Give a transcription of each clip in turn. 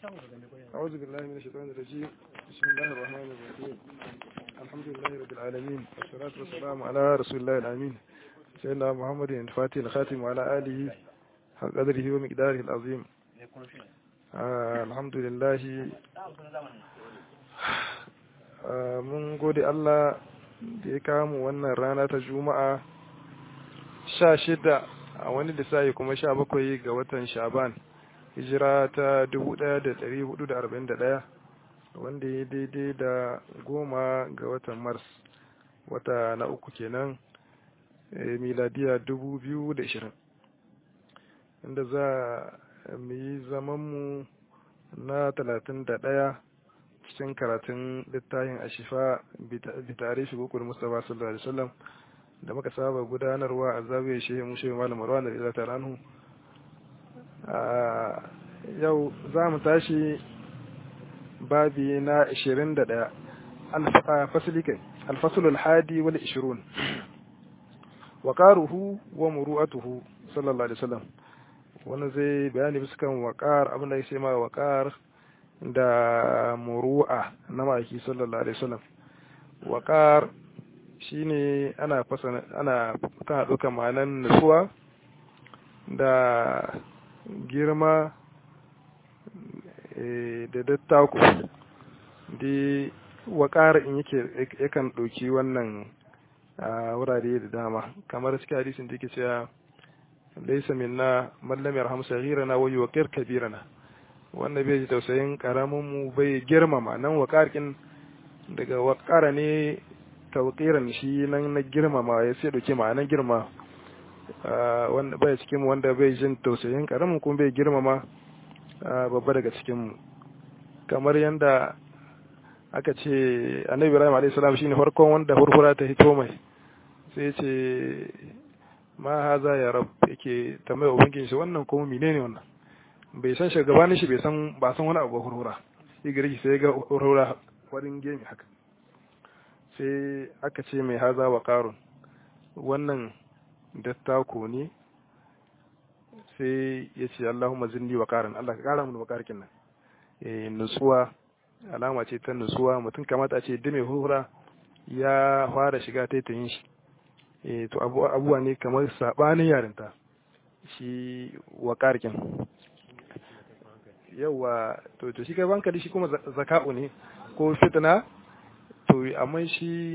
أعوذ بالله من الشيطان الرجيم بسم الله الرحمن الرحيم الحمد لله رب العالمين والصلاة والسلام على رسول الله الأمين سيدنا محمد الفاتح الخاتم وعلى آله حق قدره ومقداره العظيم آه الحمد لله آه mun gode Allah da ya kamu wannan rana ta juma'a sha shida a wani lissafi kuma sha bakwai ga watan shaban hijira ta 1441 wanda ya daidai da goma ga watan mars wata na uku kenan miladiya 2020 inda za mu yi zamanmu na 31 cikin karatun littafin ashifa bitare shi gukul mustapha sallallahu alaihi wasallam da muka saba gudanarwa a zabe shehu mushe malam marwan da ta ranu yau za mu tashi babi na 21 fasili kai alfasul alhadi wal 20 waqaruhu wa muru'atuhu sallallahu alaihi wasallam wannan zai bayani bisa kan waqar abin da yake ma waqar da muru'a na maki sallallahu alaihi wasallam waqar shine ana fasana ana kana duka ma'anan nutsuwa da girma da dattako da waƙar in yake yakan ɗauki wannan wurare da dama kamar cikin hadisin da yake cewa laisa minna mallam yarham saghirana wa yuqir kabirana wanda bai ji tausayin karamin mu bai girmama nan waƙarkin daga waƙara ne tawqiran shi nan na girmama ya sai dauke ma'anan girma wanda bai cikin mu wanda bai jin tausayin karamin kuma bai girmama babba daga cikin mu kamar yanda aka ce annabi ibrahim alayhi salam shine farkon wanda hurhura ta hito mai sai ce ma haza ya rab yake tambaya ubangiji shi wannan kuma menene wannan bai san shugabanin shi bai san ba san wani abu hurhura sai gari sai ga hurhura warin gemi haka sai aka ce mai haza wa qarun wannan dattako ne sai ya ce Allahumma zinni wa qaran Allah ka kara mu wa qarkin nan eh nutsuwa alama ce ta nutsuwa mutum kamata a ce dame hura ya fara shiga taitayin shi eh to abuwa ne kamar sabanin yarinta shi wa qarkin yawa to to shi kai banka shi kuma zaka'u ne ko fitna to amma shi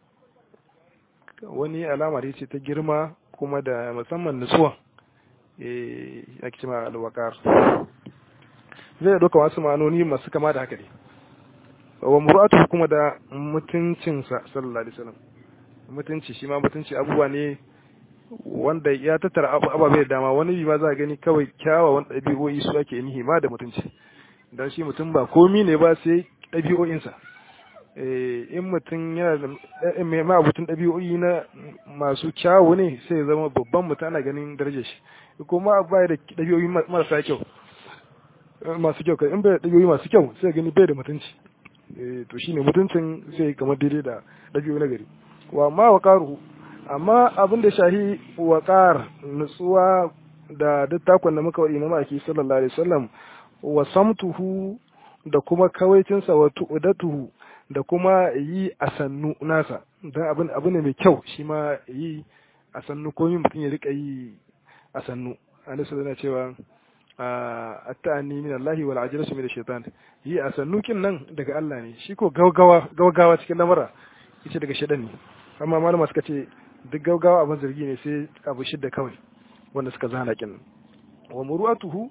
wani alama da ce ta girma kuma da musamman nutsuwa eh ake cewa alwakar zai doka wasu ma'anoni masu kama da haka ne wa muratu kuma da mutuncinsa sallallahu alaihi wasallam mutunci shi ma mutunci abubuwa ne wanda ya tattara ababe da dama wani bi ma za a gani kawai kyawawan ɗabi'o'i su ake nihi ma da mutunci dan shi mutum ba komi ne ba sai ɗabi'o'insa in mutum yana da mai ma'abutun ɗabi'o'i na masu kyawu ne sai ya zama babban mutum ana ganin darajar shi kuma ba da ɗabi'o'i marasa kyau masu kyau kai in bai da ɗabi'o'i masu kyau sai gani bai da mutunci to shine mutuncin sai kamar daidai da ɗabi'o'i na gari wa ma wa karuhu amma abin da shahi wa kar nutsuwa da dattakon da muka waɗi na maki sallallahu alaihi wasallam wa samtuhu da kuma kawaicinsa wa tu'udatuhu da kuma yi a sannu nasa don abin abu ne mai kyau shi ma yi a sannu ko yin mutum ya rika yi a sannu alisa zana cewa a ta'anni min Allah wal ajrasu min shaitan yi a sannu kin nan daga Allah ne shi ko gaugawa gaugawa cikin lamara yace daga shaitan ne amma malama suka ce duk gaugawa abin zargi ne sai abu shidda kawai wanda suka zana kin wa muru'atuhu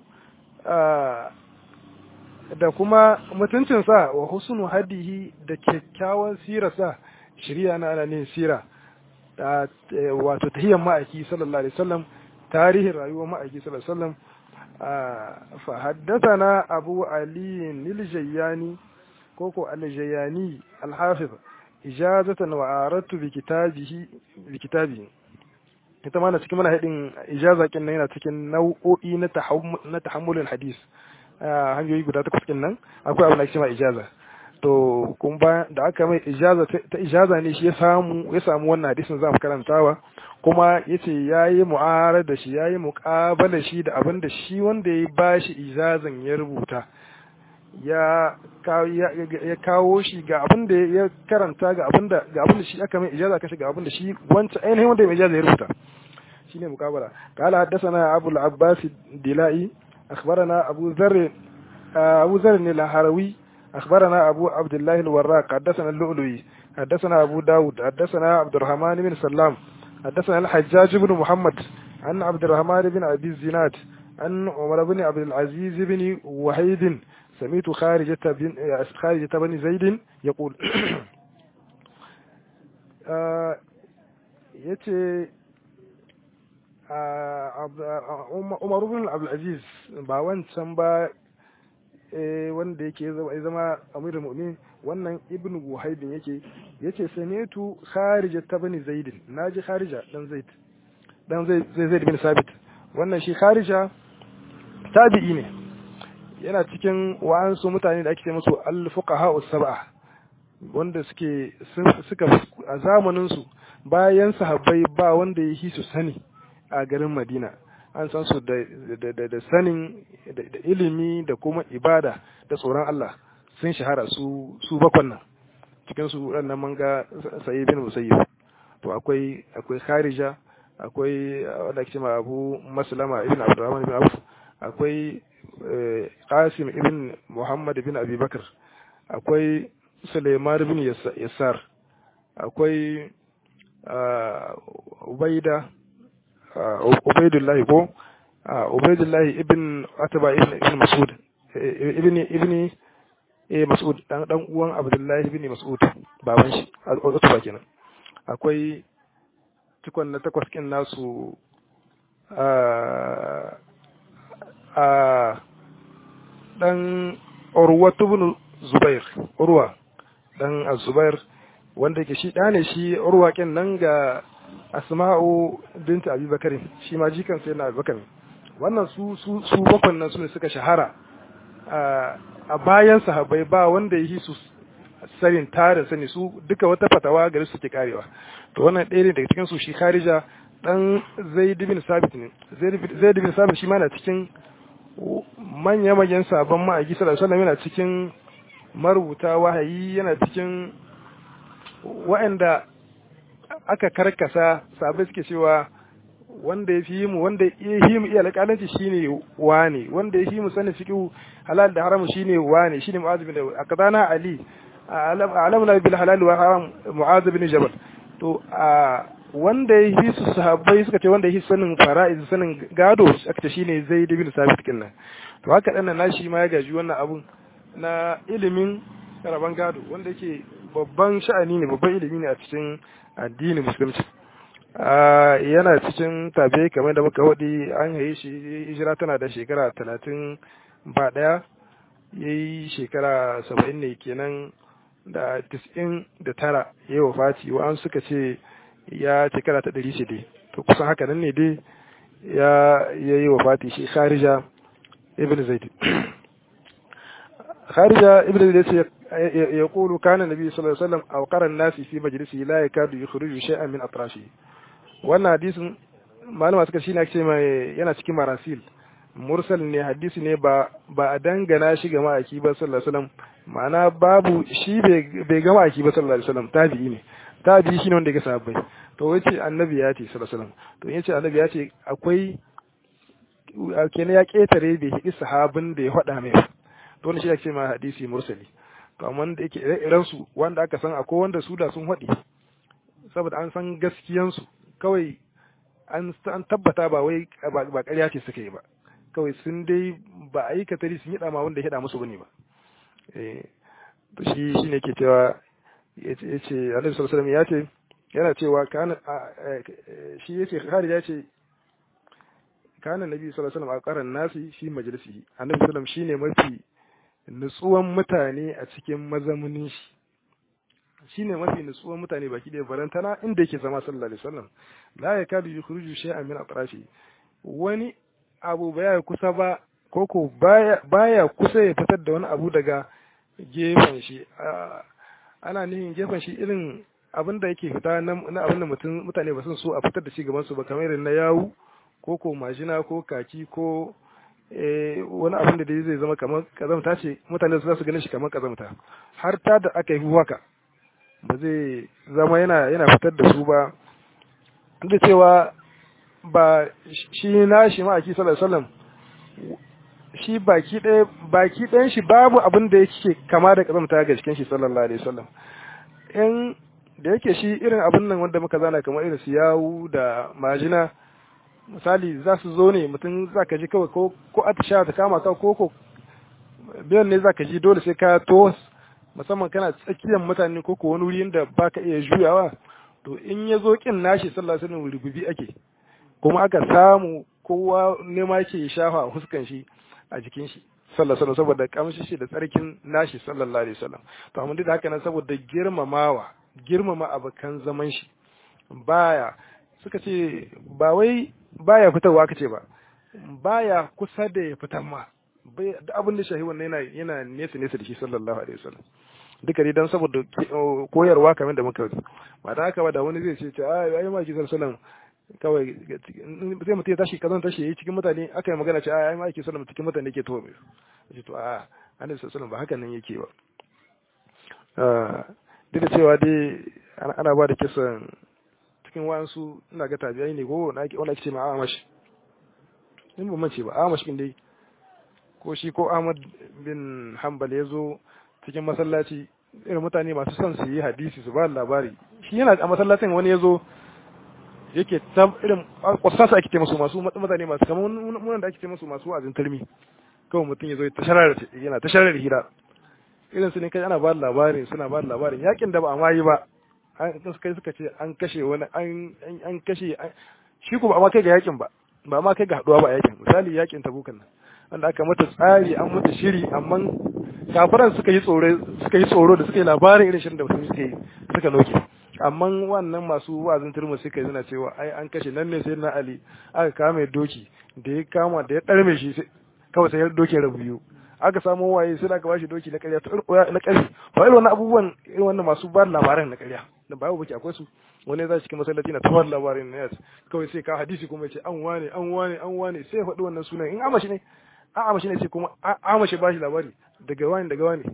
da kuma mutuncinsa wa husnu hadihi da kyakkyawan sirarsa shirya na ana ne sira wato tahiyyar ma'aiki sallallahu alaihi wasallam tarihin rayuwar ma'aiki sallallahu alaihi wasallam fa haddathana abu ali niljayani koko aljayani alhafiz ijazatan wa aratu bi kitabihi bi kitabihi ita ma na cikin mana hadin ijaza kin yana cikin nau'o'i na na tahammulul hadis hanyoyi guda takwas ɗin nan akwai abin da ake cewa ijaza to kun ba da aka mai ijaza ta ijaza ne shi ya samu ya samu wannan hadisin za mu karantawa kuma yace yayi mu'arada da shi yayi muqabala shi da abin da shi wanda ya bashi ijazan ya rubuta ya ya kawo shi ga abin da ya karanta ga abin da ga abin da shi aka mai ijaza kashi ga abin da shi wancan ainihin wanda mai ijaza ya rubuta shine mukabala qala haddathana abu al-abbas dilai akhbarana abu dharr abu dharr al-harawi akhbarana abu abdullah al-warraq haddathana al-lu'lu'i حدثنا أبو داود حدثنا عبد الرحمن بن سلام حدثنا الحجاج بن محمد عن عبد الرحمن بن أبي الزناد عن عمر بن عبد العزيز بن وحيد سميت خارجة بن خارجة بن زيد يقول yace Umar bin Abdulaziz ba wancan ba wanda yake zama amirul mu'minin wannan ibnu buhaibin yake yace sami'tu kharija ta bani zaid naji kharija dan zaid dan zaid zaid bin sabit wannan shi kharija tabi'i ne yana cikin wa'ansu mutane da ake ce musu al-fuqaha us-sab'a wanda suke suka a zamanin su bayan sahabbai ba wanda yake su sani a garin Madina an san su da da sanin da ilimi da kuma ibada da tsoron Allah sun shahara su su bakwan nan cikin su wannan manga sayyid bin musayyib to akwai akwai kharija akwai wanda ake cewa Abu Maslama ibn Abdurrahman ibn Auf akwai Qasim ibn Muhammad ibn Abi Bakr akwai Sulaiman ibn Yassar akwai Ubaida Ubaidullah ko Ubaidullah ibn Atba ibn ibn Mas'ud ibn ibn eh Mas'ud dan dan uwan Abdullahi ibn Mas'ud baban shi Utba kenan akwai cikon na takwas kin nasu a a dan Urwa ibn Zubair Urwa dan Az-Zubair wanda yake shi da ne shi Urwa kin nan ga Asma'u bint Abi Bakar shi ma jikan sai na Abi Bakar wannan su su su bakwan nan su ne suka shahara a bayan sahabbai ba wanda yi su sanin tarin sani su duka wata fatawa gari suke karewa to wannan ɗaya ne daga cikin su shi Kharija dan Zaid bin Sabit ne Zaid bin Sabit shi ma na cikin manya manyan sabon ma'aiki sallallahu alaihi wasallam yana cikin marubuta wahayi yana cikin wa'anda aka karkasa sabai suke cewa wanda ya fi mu wanda ya yi mu iya alƙalanci shine wane wanda ya fi mu sanin fiqh halal da haram shine wane shine mu'adh bin akadana ali alamna bil halal wa haram mu'adh bin jabal to wanda ya fi su sahabbai suka ce wanda ya fi sanin fara'iz sanin gado aka ce shine zaid bin sabit kinnan to haka dan nan shi ma ya gaji wannan abun na ilimin raban gado wanda yake babban sha'ani ne babban ilimi ne a cikin addinin musulunci yana cikin tabe kamar da muka waɗi an haye shi hijira tana da shekara talatin ba ɗaya ya yi shekara saba'in ne kenan da tis'in da tara ya yi wafati wa'an suka ce ya shekara ta ɗari ce dai to kusan haka nan ne dai ya yi wafati shi kharija ibn zaid kharija ibn zaid ce يقول كان النبي صلى الله عليه وسلم أوقر الناس في مجلسه لا يكاد يخرج شيئا من أطرافه wannan hadisin malama suka shine ake mai yana cikin marasil mursal ne hadisi ne ba ba a dangana shi ga ma'aiki ba sallallahu alaihi wasallam ma'ana babu shi bai ga ma'aiki ba sallallahu alaihi wasallam tabi'i ne tabi'i shine wanda ya sahabbai to wace annabi ya ce sallallahu alaihi wasallam to yace annabi ya ce akwai kenan ya ketare bai hidi sahabin da ya faɗa mai to wannan shi ake ma hadisi mursali to amma da yake ire su wanda aka san akwai wanda su da sun haɗe saboda an san gaskiyansu kawai an tabbata ba wai ba ƙarya ce suka yi ba kawai sun dai ba a yi katari sun yi ɗama wanda ya haɗa musu bane ba to shi shi ne ke cewa ya ce alaihi sallallahu ya ce yana cewa kana shi ya ce kharij ya ce kana nabi sallallahu alaihi wasallam a qaran nasi shi majalisi annabi sallallahu alaihi shine mafi nutsuwan mutane a cikin mazamunin shi shine mafi nutsuwan mutane baki da barantana inda yake zama sallallahu alaihi wasallam la yakadu yukhruju shay'an min atrafi wani abu baya kusa ba koko baya baya kusa ya fitar da wani abu daga gefen shi ana nihin gefen shi irin abin da yake fita na abin da mutum mutane ba sun so a fitar da shi gaban su ba kamar irin na yawu ko ko majina ko kaki ko wani abin da zai zama kamar kazamta ce mutane za su ganin shi kamar kazamta har ta da aka yi haka ba zai zama yana yana fitar da su ba da cewa ba shi na shi ma'aiki sallallahu alaihi wasallam shi baki ɗaya baki ɗayan shi babu abin da yake kama da kazamta ga cikin shi sallallahu alaihi wasallam in da yake shi irin abin nan wanda muka zana kamar irin su yawu da majina misali za su zo ne mutum za ka ji kawai ko ko atisha ta kama ka ko ko biyan ne za ka ji dole sai ka to musamman kana tsakiyar mutane ko ko wani wuri inda ba ka iya juyawa to in ya zo kin nashi sallallahu alaihi wasallam rububi ake kuma aka samu kowa nema yake shafa a huskan shi a jikin shi sallallahu alaihi saboda kamshi shi da tsarkin nashi sallallahu alaihi wasallam to amma duk da haka nan saboda girmamawa girmama abakan zaman shi baya suka ce ba wai baya fitarwa kace ba baya kusa da ya fitar ma bai da abin da shahi wannan yana yana nesa nesa da shi sallallahu alaihi wasallam duka dai dan saboda koyarwa kamar da muka ba da haka ba da wani zai ce ce ai ai ma ki sallallahu kawai sai mutum ya tashi kazan tashi yayi cikin mutane aka yi magana ce ai ma ki sallallahu cikin mutane ke to mai ce to a annabi sallallahu ba haka nan yake ba duk da cewa dai ana ba da kisan cikin wasu ina ga tabiyai ne ko wanda ake ce ma amash in ba mace ba amash din dai ko shi ko Ahmad bin Hanbal ya zo cikin masallaci irin mutane masu son su yi hadisi su ba labari shi yana a masallacin wani ya zo yake ta irin kwasasa ake ce musu masu mutane masu kamar munan da ake ce musu masu wa'azin tarmi kawai mutum ya zo ta sharar yana ta sharar hira irin su ne kai ana ba labarin suna ba labarin yakin da ba a mayi ba an kai suka ce an kashe wani an kashe shi ko ba ma kai ga yakin ba ba ma kai ga haduwa ba a yakin misali yakin tabukan nan wanda aka mata tsari an mata shiri amma kafiran suka yi tsoro suka yi tsoro da suka yi labarin irin shirin da mutum suka yi suka noke amma wannan masu wa'azin turmi suka yi suna cewa ai an kashe nan ne sai na ali aka kama doki da ya kama da ya ɗarme shi kawai sai ya doke rabu biyu aka samu waye sai aka bashi doki na ƙarya na ƙarfi ba irin wannan abubuwan irin wannan masu ba labaran na ƙarya da babu baki akwai su wani za cikin masallaci na tawar labarin na yas kawai sai ka hadisi kuma ce an wane an wane an wane sai ya faɗi wannan sunan in amashi ne an amashi ne sai kuma amashi bashi labari daga wani daga wani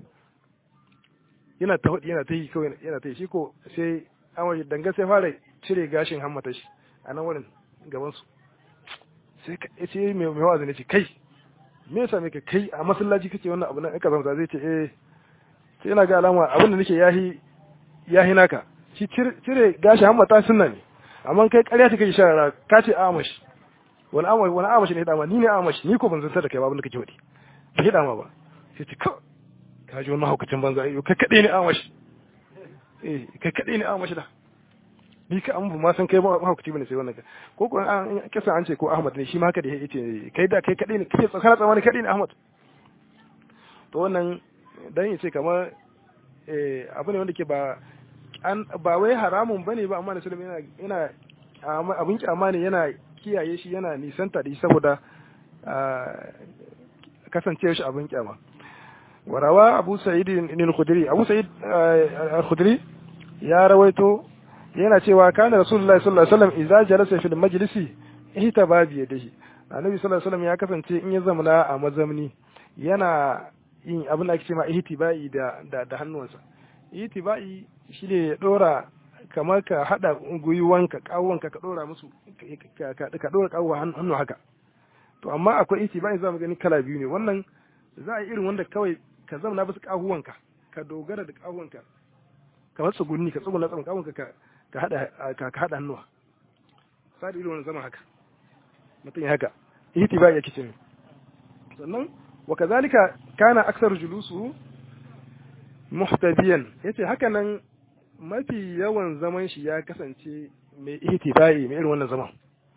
yana ta faɗi yana ta yi kawai yana ta yi shi ko sai amashi danga sai fara cire gashin hammata shi a nan wurin gaban su sai sai mai mai wazi ne ce kai me yasa me ka kai a masallaci kake wannan abu nan ka zama zai ce eh sai ina ga alama abin da nake yahi yahi naka shi cire gashi hammata sunna ne amma kai ƙarya take shara ka ce amashi wani amashi wani amashi ne dama ni ne amashi ni ko ban zantar da kai ba abin da kake wadi ba ki dama ba sai ce ka ka ji wannan haukacin banza ayo kai kadai ne amashi eh kai kadai ne amashi da ni ka an bu ma san kai ba haukaci bane sai wannan ka ko ko an kisa an ce ko Ahmad ne shi ma haka da yace kai da kai kadai ne kai tsakana tsamani kadai ne Ahmad to wannan dan yace kamar eh abu ne wanda ke ba an ba wai haramun bane ba amma Rasulullah yana yana abin kyama ne yana kiyaye shi yana nisanta da shi saboda kasancewa shi abin kyama warawa Abu Sa'id al-Khudri Abu Sa'id al-Khudri ya rawaito yana cewa kana Rasulullah sallallahu alaihi wasallam idza jalasa fil majlisi ihtaba bi yadihi Annabi sallallahu alaihi wasallam ya kasance in ya zamana a mazamni yana yin abin da ake cewa ihtibai da da hannuwansa ihtibai shi ne ya ɗora kamar ka haɗa gwiwanka ƙawonka ka ɗora musu ka ɗora ƙawo hannu haka to amma akwai iti ba za mu gani kala biyu ne wannan za a yi irin wanda kawai ka zamana bisa ƙahuwanka ka dogara da ƙahuwanka kamar tsugunni ka tsuguna tsamin ƙawonka ka haɗa ka haɗa hannuwa sa da irin wannan zama haka mutum ya haka iti ba ya kice sannan wa kazalika kana aksar julusu muhtabiyan yace haka nan mafi yawan zaman shi ya kasance mai ihtibai mai irin wannan zaman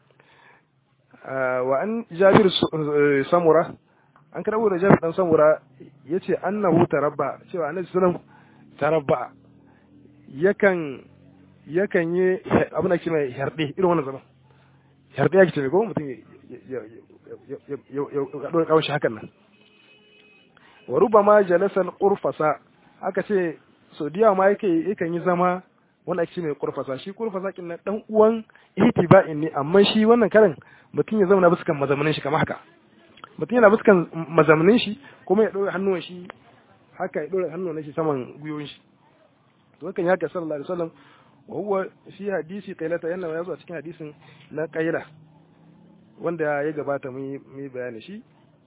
wa an jabir samura an karabo da jabir dan samura yace annahu tarabba cewa annabi sallallahu tarabba yakan yakan yi abin da ke mai harde irin wannan zaman harde yake ce ko mutum ya ya dora kawon shi hakan nan wa rubama jalasal qurfasa aka ce so diya ma yake yakan yi zama wanda ake ce mai kurfasa shi kurfasa kin na dan uwan ihtiba'in ne amma shi wannan karin mutum ya zauna bisa kan mazamanin shi kamar haka mutum yana fuskan mazamnin shi kuma ya ɗora hannuwan shi haka ya ɗora hannuwan shi saman gwiwoyin shi to hakan ya ka sallallahu alaihi wasallam wa huwa fi hadisi qailata yana ya zo a cikin hadisin na qaila wanda ya gabata mun yi bayani shi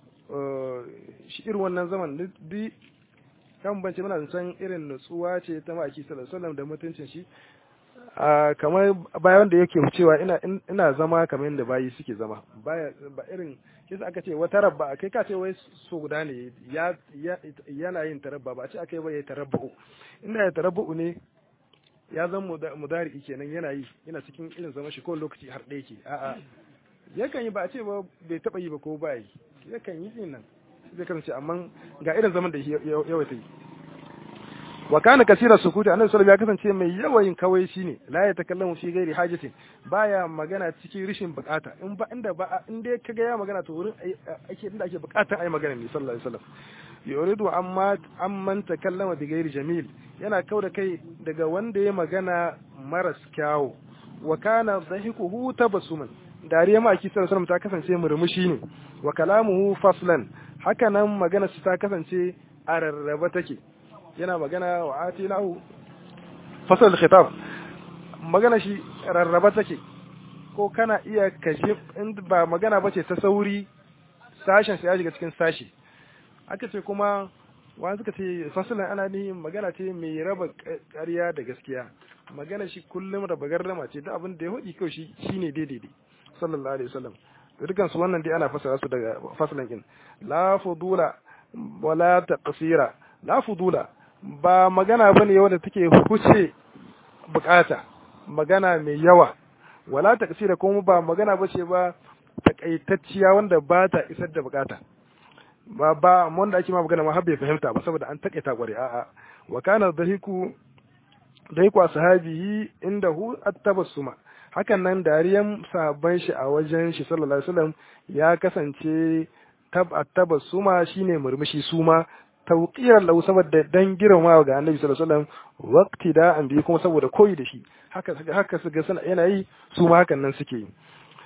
shi irin wannan zaman duk kan bance muna san irin nutsuwa ce ta maki sallallahu alaihi wasallam da mutuncin shi kamar bayan da yake cewa ina ina zama kamar yadda bayi suke zama baya ba irin kisa aka ce wata rabba kai ka ce wai so guda ne ya yana yin tarabba ba a ce akai ba ya tarabbu inda ya tarabbu ne ya zan mudari kenan yana yi yana cikin irin zama shi kowane lokaci har ɗaya ke a'a yakan yi ba a ce ba bai taɓa yi ba ko ba yi yakan yi din nan zai kasance amma ga irin zaman da yawaita yi wa kana kasira sukuti annabi sallallahu ya kasance mai yawayin kawai shine la ya takallamu fi ghairi hajatin baya magana cikin rishin bukata in ba inda ba in dai kaga ya magana to wurin ake inda ake bukatar ai magana ne sallallahu alaihi wasallam yuridu amma amman takallama bi ghairi jamil yana kauda kai daga wanda ya magana maras kyawu wa kana dhahikuhu tabassuman dariya ma aki sallallahu alaihi ta kasance murmushi ne wa kalamuhu faslan haka nan magana su ta kasance a rarraba take yana magana wa atinahu fasal khitab magana shi rarraba take ko kana iya kashi in ba magana bace ta sauri sashen sai ya shiga cikin sashi aka ce kuma wani suka ce fasalan ana ni magana ce mai raba ƙarya da gaskiya magana shi kullum raba gardama ce da abin da ya hudi kawai shi shine daidai sallallahu alaihi wasallam to dukan su wannan dai ana fasara su daga fasalan din la fudula wala taqsira la fudula ba magana bane wanda take huce bukata magana mai yawa wala taqsira kuma ba magana bace ba takaitacciya wanda ba ta isar da bukata ba ba wanda ake ma magana ma har bai fahimta ba saboda an takaita kware a'a wa kana dahiku dahiku ashabihi indahu at-tabassuma hakan nan dariyan sabon shi a wajen shi sallallahu alaihi wasallam ya kasance tab at-tabassuma shine murmushi suma tawqiran lahu saboda dan girmamawa ga annabi sallallahu alaihi wasallam waqti da an bi kuma saboda koyi da shi haka haka su ga sana yana yi su ma hakan nan suke yi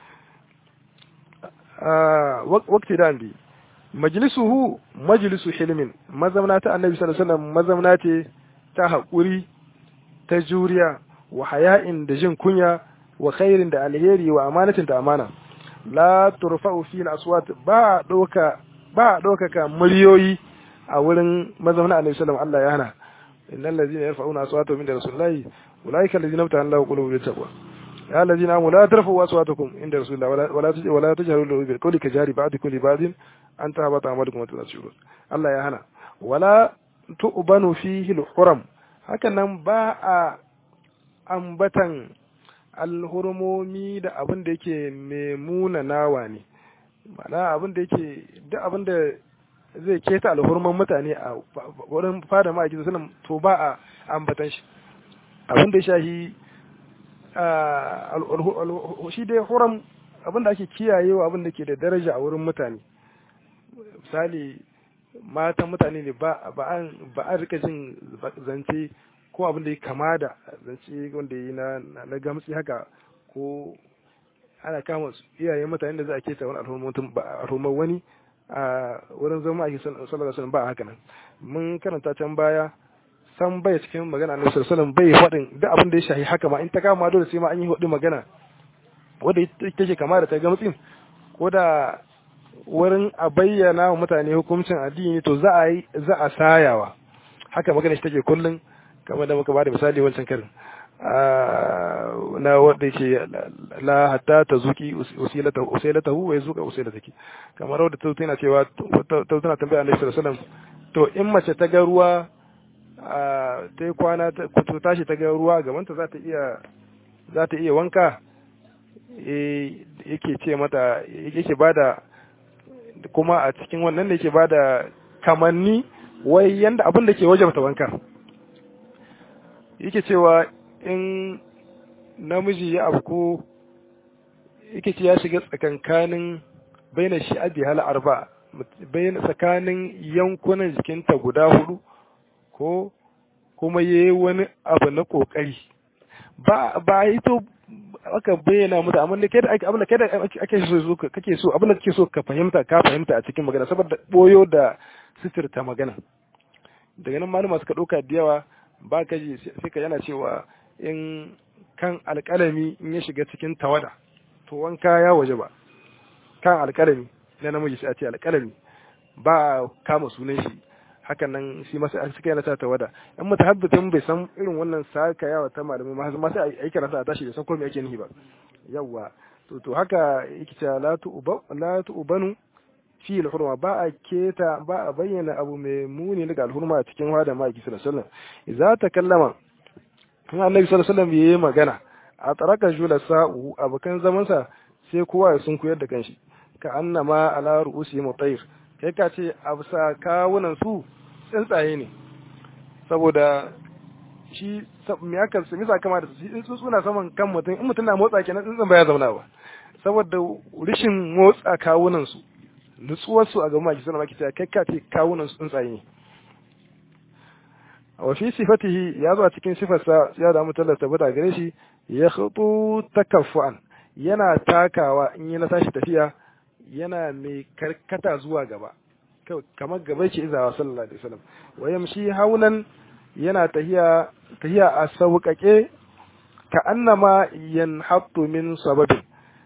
waqti da an bi majlisuhu majlisu hilmin mazamna ta annabi sallallahu alaihi wasallam mazamna ce ta haƙuri ta juriya wa haya'in da jin kunya wa khairin da alheri wa amanatin da amana la turfa'u fi al-aswat ba doka ba ka muryoyi a wurin mazamna annabi sallallahu alaihi wasallam Allah ya hana innal ladzina yarfa'una aswatahum inda rasulillahi ulaika alladzina amtahana Allahu qulubuhum lit-taqwa يا الذين آمنوا لا ترفعوا أصواتكم عند رسول الله ولا ولا ولا تجهروا له بالقول كجهر بعضكم لبعض أن تهبط أعمالكم وأنتم لا تشعرون الله يا هنا ولا تؤبن فيه الحرم هكذا باء ambatan alhurmomi da abin da yake memuna nawa ne ma'ana abin da yake duk abin da zai keta alhurman mutane a wurin fada ma'aikin sallam to ba a ambatan shi abin da ya shahi shi dai huram abin da ake kiyayewa abin da ke da daraja a wurin mutane misali matan mutane ne ba a rika jin zance ko abin da ya kama da zance wanda yi na gamsi haka ko ana kama iyayen mutane da za a keta wani alhurman wani a wurin zama ake sallallahu alaihi ba haka nan mun karanta can baya san bai cikin magana annabi sallallahu alaihi bai faɗin duk abin da ya shahi haka ma in ta kama dole sai ma an yi hudu magana wanda take kama da ta gamtsin ko da wurin a bayyana wa mutane hukuncin addini to za a yi za a sayawa haka magana shi take kullun kamar da muka bada misali wancan karin na wanda yake la hatta ta zuki usilata usilatahu wa yazuka usilataki kamar wanda ta tana cewa ta tana tambaya Annabi sallallahu alaihi wasallam to in mace ta ga ruwa ta yi kwana ta tashi ta ga ruwa gaban ta za ta iya za ta iya wanka yake ce mata yake bada kuma a cikin wannan da yake bada kamanni wai yanda abin da ke wajabta wanka yake cewa in namiji ya abu yake ce ya shiga tsakankanin baina shi abi hal arba baina tsakanin yankunan jikinta guda hudu ko kuma yayi wani abu na kokari ba ba ito aka bayyana mutu amma da kai da abin da kai da ake so kake so abin da kake so ka fahimta ka fahimta a cikin magana saboda boyo da sitirta magana daga nan malama suka ɗauka da yawa ba ka ji sai ka yana cewa in kan alƙalami in ya shiga cikin tawada to wanka ya waje ba kan alƙalami na namiji sai a ce alƙalami ba a kama sunan shi hakan nan shi masa an suka yana ta tawada in mutahabbitin bai san irin wannan saka yawa ta malamai ma ma sai a yi karanta a tashi da san ko me ake nihi ba yawa to to haka yake cewa la tu'ba la tu'banu fi al-hurma ba a keta ba a bayyana abu mai muni daga al-hurma cikin hada ma ki sallallahu alaihi wasallam idza takallama kuma annabi sallallahu alaihi wasallam yayi magana a taraka jula sa'u abukan zaman sa sai kowa ya sunkuyar da kanshi ka annama ala ru'usi mutayr kai ka ce a bisa kawunan su tsuntsaye ne saboda shi me aka sami kama da su in suna saman kan mutum in mutum na motsa kenan tsuntsun baya zauna ba saboda rishin motsa kawunan su nutsuwar su a gaban maki suna maki cewa kai ka ce kawunan su tsuntsaye ne wa fi sifatihi ya zo a cikin sifarsa ya da mutum tabbata gare shi ya khutu takaffuan yana takawa in yi na tashi tafiya yana mai karkata zuwa gaba kamar gaba ce izawa sallallahu alaihi wasallam wa yamshi haunan yana tahiya tahiya a sauƙaƙe ka annama yanhattu min sababin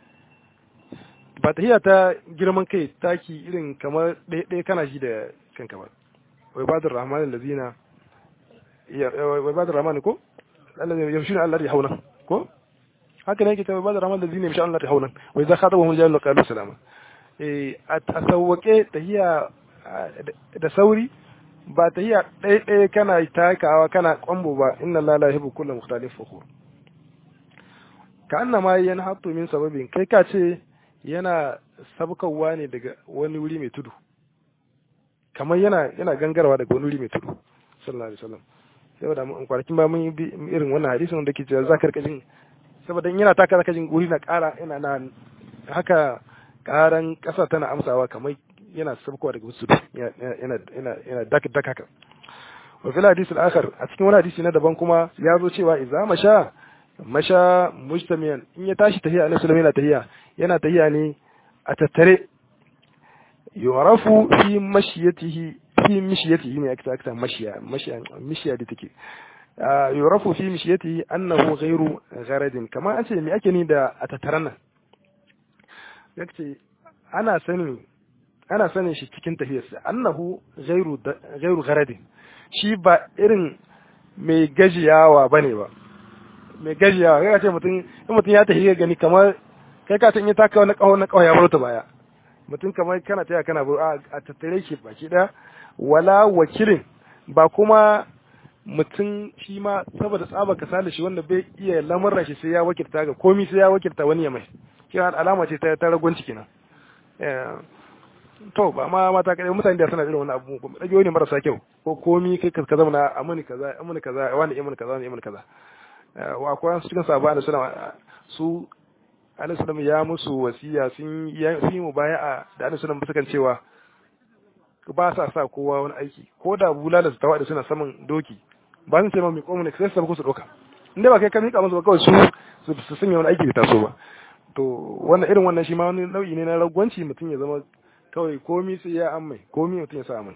ba tahiya ta girman kai taki irin kamar ɗaya kana shi da kanka ba wai badur rahman allazina wai badur rahman ko allazina yamshuna Allah ya hauna ko haka ne yake ta badur rahman allazina yamshuna Allah ya hauna wai za khatabu hum jalu qalu salama a sauwaƙe tahiya da sauri ba tahiya ɗaya kana takawa kana kwambo ba inna la la yuhibbu kullu mukhtalif fakhur ka annama yana hattu min sababin kai ka ce yana sabkawa ne daga wani wuri mai tudu kamar yana yana gangarwa daga wani wuri mai tudu sallallahu alaihi wasallam saboda mun kwanakin ba mun yi irin wannan hadisin da ke cewa za ka rika jin saboda in yana taka zaka jin wuri na ƙara yana na haka karan ƙasa tana amsawa kamar yana sabkowa daga wasu yana yana yana dak dak haka wa fil hadith al-akhar a cikin wani hadisi na daban kuma ya zo cewa idza masha masha mujtamiyan in ya tashi tahiya annabi sallallahu alaihi tahiya yana tahiya ne a tattare yurafu fi mashiyatihi fi mishiyatihi ne aka ta mashiya mashiya mishiya da take yurafu fi mishiyatihi annahu ghairu gharadin kamar an ce me ake ni da a tattaran nan yace ana sanin ana sanin shi cikin tafiyarsa annahu ghairu ghairu gharadin shi ba irin mai gajiyawa bane ba mai gajiyawa kai ce mutum in mutum ya tafi gani kamar kai ka san ya taka wani kawo na kawo ya bar ta baya mutum kamar kana taya kana a tattare shi baki daya wala wakilin ba kuma mutum shi ma saboda tsaba kasala shi wanda bai iya lamuran shi sai ya wakilta ga komi sai ya wakilta wani ya mai kina alama ce ta ragwanci kenan to ba ma mata kadai mutane da suna irin wani abu ko dage wani marasa kyau ko komi kai ka zama na amuni kaza amuni kaza wani imani kaza wani imani kaza wa akwai su cikin sahabba da suna su Annabi sallallahu ya musu wasiya sun yi mubaya'a da Annabi sallallahu sukan cewa ba sa sa kowa wani aiki ko da bulala su tawa da suna saman doki ba sun ce ma mai komu ne sai su su doka inda ba kai ka mika musu ba kawai su su sanya wani aiki da taso ba to wannan irin wannan shi ma wani nau'i ne na ragwanci mutum ya zama kawai komi sai ya amai komi mutum ya sa amai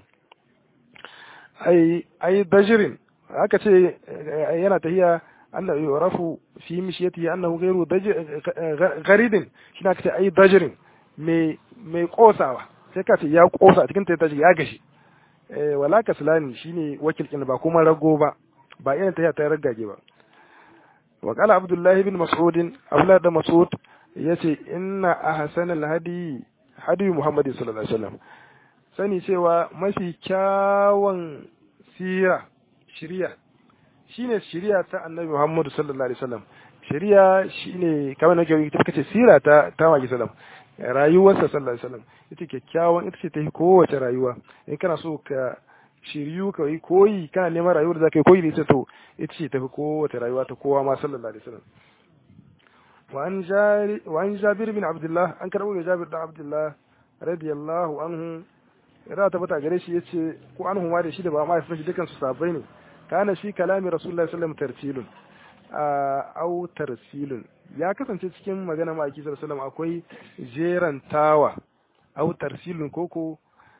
ai ai dajirin aka ce yana tahiya annahu yurafu fi mishiyatihi annahu ghayru gharidin shine aka ce ai dajirin mai mai kosawa sai ka ce ya kosa a cikin ta tashi ya gashi eh wala kaslani shine wakilkin ba kuma rago ba ba irin tahiya ta ragage ba wa qala abdullahi bin mas'ud abdullah da mas'ud yace inna ahsanal hadi hadi muhammadin sallallahu alaihi wasallam sani cewa mafi kyawun sira shiriya shine shiriya ta annabi muhammadu sallallahu alaihi wasallam shiriya shine kamar nake yi kace sira ta ta maki sallam rayuwarsa sallallahu alaihi wasallam ita kyakkyawan ita ce ta yi kowace rayuwa in kana so ka shiryu ka yi koyi kana neman rayuwar da zaka yi koyi da ita to ita ce ta fi kowace rayuwa ta kowa ma sallallahu alaihi wasallam وعن جاري وعن جابر بن عبد الله أن كربوا جابر بن عبد الله رضي الله عنه ra ta bata gare shi yace ko an huma da shi da ba ma ya fashi dukan su sabai ne kana shi kalami rasulullahi sallallahu alaihi wasallam tartilun au tarsilun ya kasance cikin magana ma'aiki sallallahu akwai jerantawa au tarsilun koko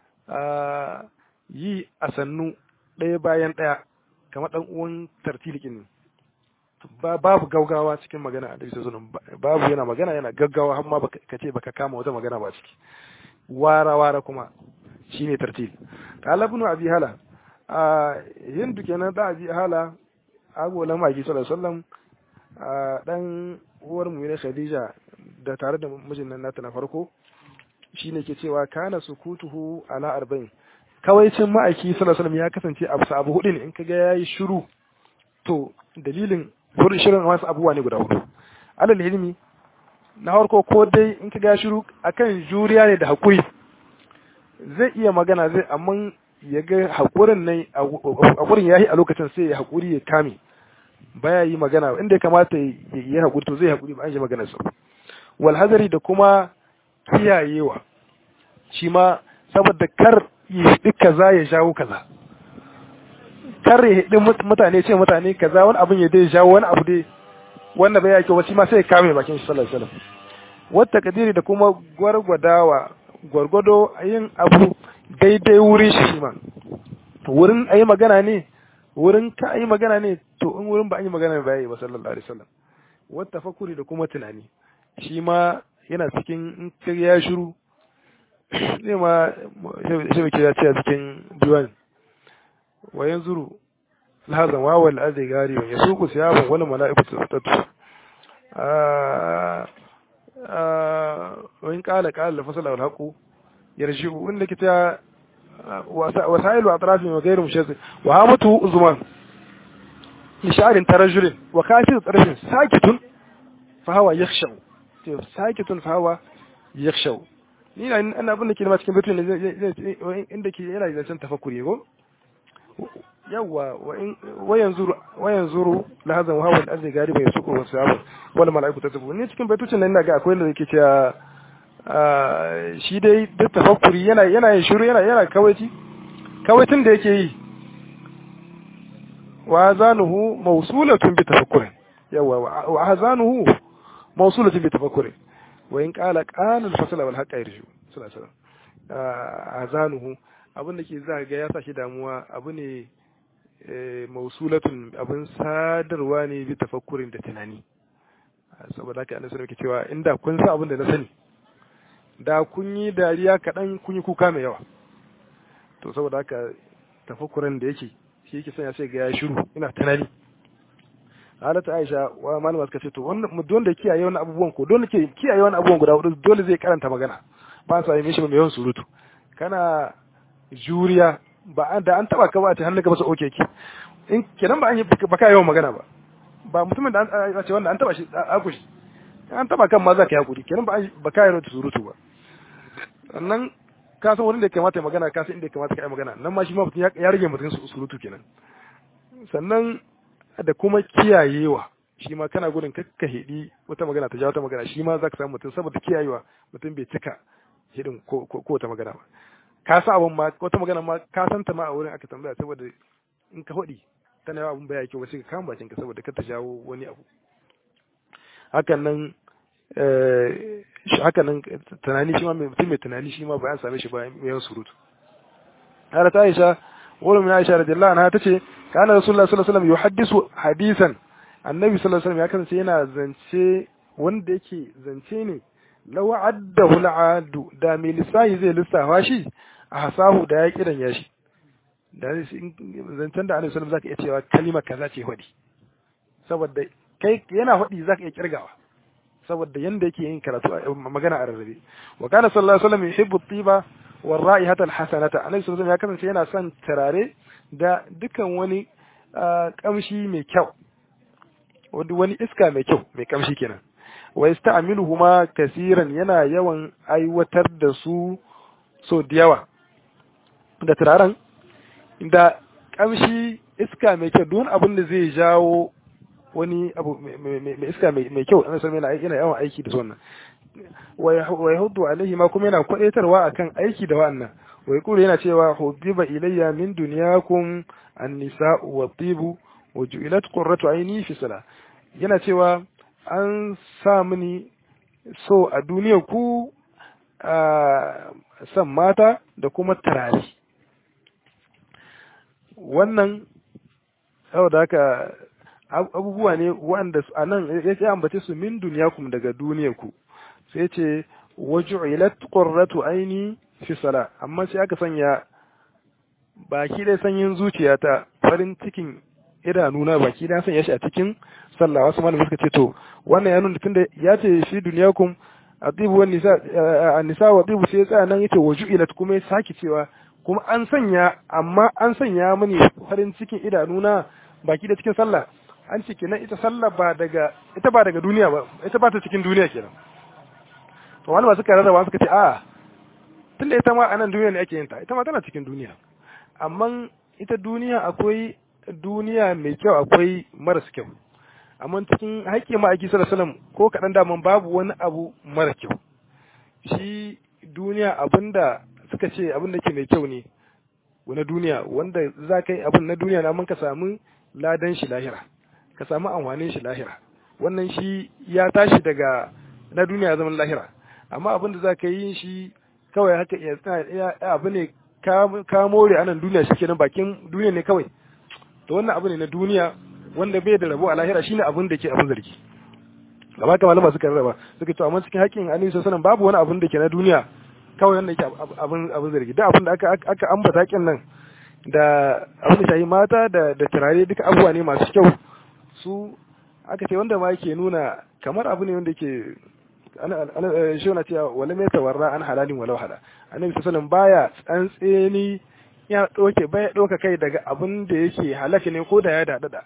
yi a sannu ɗaya bayan ɗaya kamar ɗan uwan tartilikin ne babu gaugawa cikin magana a dalilin sunan babu yana magana yana gaggawa har ma ka ce baka kama wata magana ba ciki wara wara kuma shine tartil qala ibn abi hala a hindu kenan da abi hala agolan maki sallallahu alaihi wasallam dan uwar mu ne khadija da tare da mijin nan nata na farko shine ke cewa kana sukutuhu ala arba'in kawaicin ma'aiki sallallahu alaihi wasallam ya kasance abu abu hudu ne in kaga yayi shiru to dalilin wurin shirin wasu abubuwa ne guda hudu alal ilmi na farko ko dai in kaga shiru akan juriya ne da hakuri zai iya magana zai amma ya ga hakurin nan hakurin yayi a lokacin sai ya hakuri ya kame baya yi magana inda ya kamata ya yi hakuri to zai hakuri ba an yi magana sa wal hadari da kuma kiyayewa shi ma saboda kar yi hidi kaza ya jawo kaza kar ya hidi mutane ce mutane kaza wani abin ya dai jawo wani abu dai wanda bai yake wasu ma sai ya kame bakin shi sallallahu alaihi wasallam wata kadiri da kuma gwargwadawa gwargwado yin abu daidai wurin shi shi ma wurin ayi magana ne wurin ka ayi magana ne to in wurin ba an yi magana ba yayi ba sallallahu alaihi wasallam wata fakuri da kuma tunani shi ma yana cikin in ka ya shiru zai ma shi muke ya ce a cikin diwan wa yanzuru lahazan wa wal azai gari wa yasuku siyaban wal mala'ikatu tattu wa in qala qala fasala wal haqu yarji'u inda kita wasailu atrafin wa ghayru mushazzi wa hamatu uzman لشعر ترجل وخافض طرف ساكت فهو يخشع ساكت فهو يخشع ni na ana abin da ke ma cikin batun inda ke yana zancen tafakkuri ko yawa wayan zuru wayan zuru lahazan hawa da arzai gari bai suko wasu abu wani mala'iku ta tafi ni cikin baitucin nan ina ga akwai da yake cewa shi dai duk tafakkuri yana yana yin shiru yana yana kawaici kawaitin da yake yi wa hazanuhu mawsulatun bi tafakkurin yawa wa hazanuhu mawsulatun bi tafakkurin wa in qala qala al-fasla wal haqqa yarju sallallahu alaihi wasallam hazanuhu abin da ke za ga ya sa shi damuwa abu ne mausulatun abin sadarwa ne bi tafakkurin da tunani saboda haka annabi sallallahu cewa inda kun san abin da na sani da kun yi dariya kaɗan kun yi kuka mai yawa to saboda haka tafakkurin da yake shi yake sanya sai ga ya shiru ina tunani halata Aisha wa malama suka ce to wannan don da kiyaye wannan abubuwan ko don da ke kiyaye wannan abubuwan guda hudu dole zai karanta magana ba sa yi mishi mai yawan surutu kana juriya ba da an taba ka ba ta hannun ka masa oke ki in kenan ba an yi ba ka yawan magana ba ba mutumin da an ce wannan an taba shi a kushi an taba kan ma za ka yi hakuri kenan ba ba ka yawan surutu ba sannan ka san wurin da ya kamata ya magana ka san inda ya kamata ka yi magana nan ma shi ma mutum ya rage mutum surutu kenan sannan da kuma kiyayewa shi ma kana gudun kakka hidi wata magana ta ja wata magana shi ma za ka samu mutum saboda kiyayewa mutum bai cika hidin ko wata magana ba ka sa abun ma wata magana ma ka san ta ma a wurin aka tambaya saboda in ka hudi tana yawa abun baya kyau ba sai ka kama bakin ka saboda ka ta jawo wani abu hakan nan hakan nan tunani shi ma mai mutum mai tunani shi ma ba an same shi ba yawan surutu har ta Aisha wurin mai Aisha radiyallahu anha tace kana Rasulullah sallallahu alaihi wasallam yuhaddisu hadisan annabi sallallahu alaihi wasallam ya kasance yana zance wanda yake zance ne law addahu al'adu da mai lissahi zai lissafa shi a hasahu da ya kiran ya shi da zancen da annabi sallallahu zaka iya cewa kalima kaza ce hudi saboda kai yana hudi zaka iya kirgawa saboda yanda yake yin karatu magana a rarrabe wa kana sallallahu alaihi wasallam yuhibbu at-tiba wa ra'ihata al-hasanata annabi sallallahu ya kasance yana son turare da dukan wani kamshi mai kyau wani iska mai kyau mai kamshi kenan wa yasta'miluhuma kaseeran yana yawan aiwatar da su so da yawa da turaren da kamshi iska mai kyau don abin da zai jawo wani abu mai iska mai kyau an san yana yana yawan aiki da wannan wa yahudu alaihi ma kuma yana kwadaitarwa akan aiki da wannan wa yaqulu yana cewa hubbiba ilayya min dunyakum an-nisa'u wa tibu wa ju'ilat qurratu ayni fi salah yana cewa an sa mini so a duniya ku a san mata da kuma turare wannan saboda haka abubuwa ne wanda a nan ya ambace su min duniyakum daga duniyarku sai ce waju'ilat qurratu aini fi sala amma sai aka sanya baki dai sanyin zuciyata farin cikin idanuna baki da sanya shi a cikin sallah wasu malamai suka ce to wannan ya nuna tunda ya ce fi duniyakum atibu wan nisa nisa wa tibu sai tsaya nan yace waju'ilat kuma ya saki cewa kuma an sanya amma an sanya mini farin cikin idanuna baki da cikin sallah an ce kenan ita sallah ba daga ita ba daga duniya ba ita ba ta cikin duniya kenan to wani ba suka rarraba suka ce a tunda ita ma a nan duniya ne ake yin ta ita ma tana cikin duniya amma ita duniya akwai duniya mai kyau akwai maras kyau amma cikin haƙƙi ma'aiki sallallahu alaihi wasallam ko kaɗan daman babu wani abu mara kyau shi duniya abinda suka ce abinda ke mai kyau ne wani duniya wanda za ka yi abin na duniya na ka samu ladan shi lahira ka samu amfanin shi lahira wannan shi ya tashi daga na duniya zaman lahira amma abin da za ka yi shi kawai haka ya abu ne ka more anan duniya shi kenan bakin duniya ne kawai to wannan abu ne na duniya wanda bai da rabo a lahira shine abin da ke abin zargi gaba ka malama suka rarraba suka to amma cikin haƙƙin annabi sallallahu babu wani abin da ke na duniya kawai wanda yake abin abin zargi duk abin da aka aka ambata haƙƙin nan da abin da shayi mata da da turare duka abubuwa ne masu kyau su aka ce wanda ma yake nuna kamar abu ne wanda yake shi na cewa wala mai tawarra an halalin walau hala annabi sallallahu baya tsantseni ya doke baya doka kai daga abin da yake halaka ne ko da ya dadada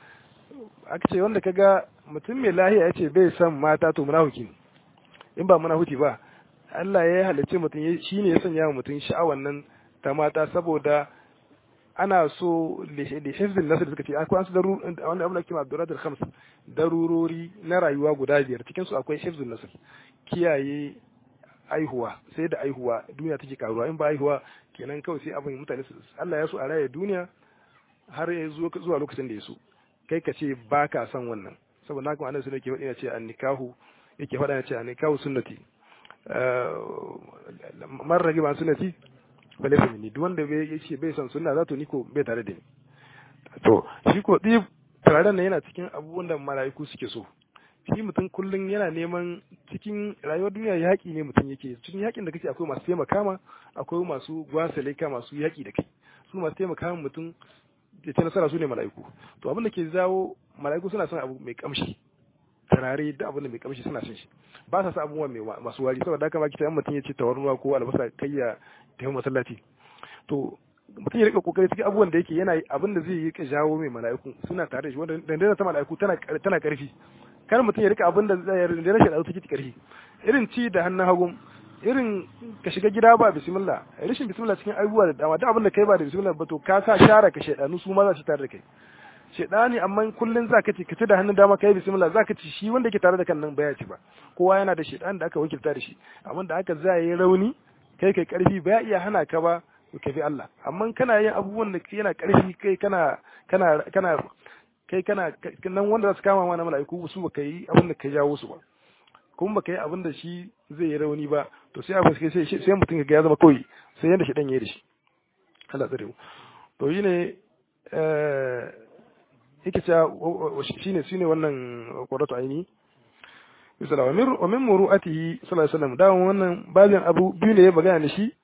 aka ce wanda kaga mutum mai lahiya yace bai san mata to munafiki ne in ba munafiki ba Allah ya halicce mutum shine ya sanya mutum sha'awan nan ta mata saboda ana so li hifzin nasir suka ce akwai an su daru wanda abin da kima abdurat al-khams darurori na rayuwa guda biyar cikin su akwai hifzin nasir kiyaye aihuwa sai da aihuwa duniya take karuwa in ba aihuwa kenan kawai sai abin mutane su Allah ya so a raye duniya har ya zo zuwa lokacin da ya so kai ka ce ba ka son wannan saboda haka annabi sallallahu alaihi wasallam yake faɗa ce annikahu yake faɗa ce annikahu sunnati man rage ba sunnati bale fa ni duk wanda bai yace bai son sunna zato ni ko bai tare da ni to shi ko dib tare nan yana cikin abubuwan da malaiku suke so shi mutum kullum yana neman cikin rayuwar duniya yaƙi ne mutum yake cikin yaƙin da kake akwai masu taimaka ma akwai masu gwasale ka masu yaƙi da kai su masu taimaka ma mutum ya ce nasara su ne mala'iku to abin da ke zawo mala'iku suna son abu mai kamshi turare da abin da mai kamshi suna son shi ba sa sa abubuwa mai masu wari saboda haka ma kita mutum ya ce tawarnuwa ko albasa kai ya tafi masallaci to mutum ya rika kokari cikin abubuwan da yake yana abin da zai yi ka jawo mai mala'iku suna tare da shi wanda dandana ta mala'iku tana tana karfi kar mutum ya rika abin da zai dandana shi da take karfi irin ci da hannun hagun irin ka shiga gida ba bismillah rashin bismillah cikin abubuwa da dama duk abin da kai ba da bismillah ba to ka sa share ka shedanu su ma za su tare da kai shedani amma kullun zaka ci ka ci da hannun dama kai bismillah zaka ci shi wanda yake tare da kan nan baya ci ba kowa yana da shedan da aka wakilta da shi amma da aka za yi rauni kai kai karfi baya iya hana ka ba ka bi Allah amma kana yin abubuwan da yana karfi kai kana kana kana kai kana nan wanda za su kama mana mala'iku su ba kai abin da ka jawo su ba kuma baka yi abin da shi zai yi rauni ba to sai abin sai sai mutum ga ya zama kawai sai yanda shi dan yayi da shi Allah tsare mu to yi ne eh yake cewa shine shine wannan qurratu aini misala wa min wa min muru'atihi sallallahu alaihi wasallam da wannan babin abu biyu ne ya magana da shi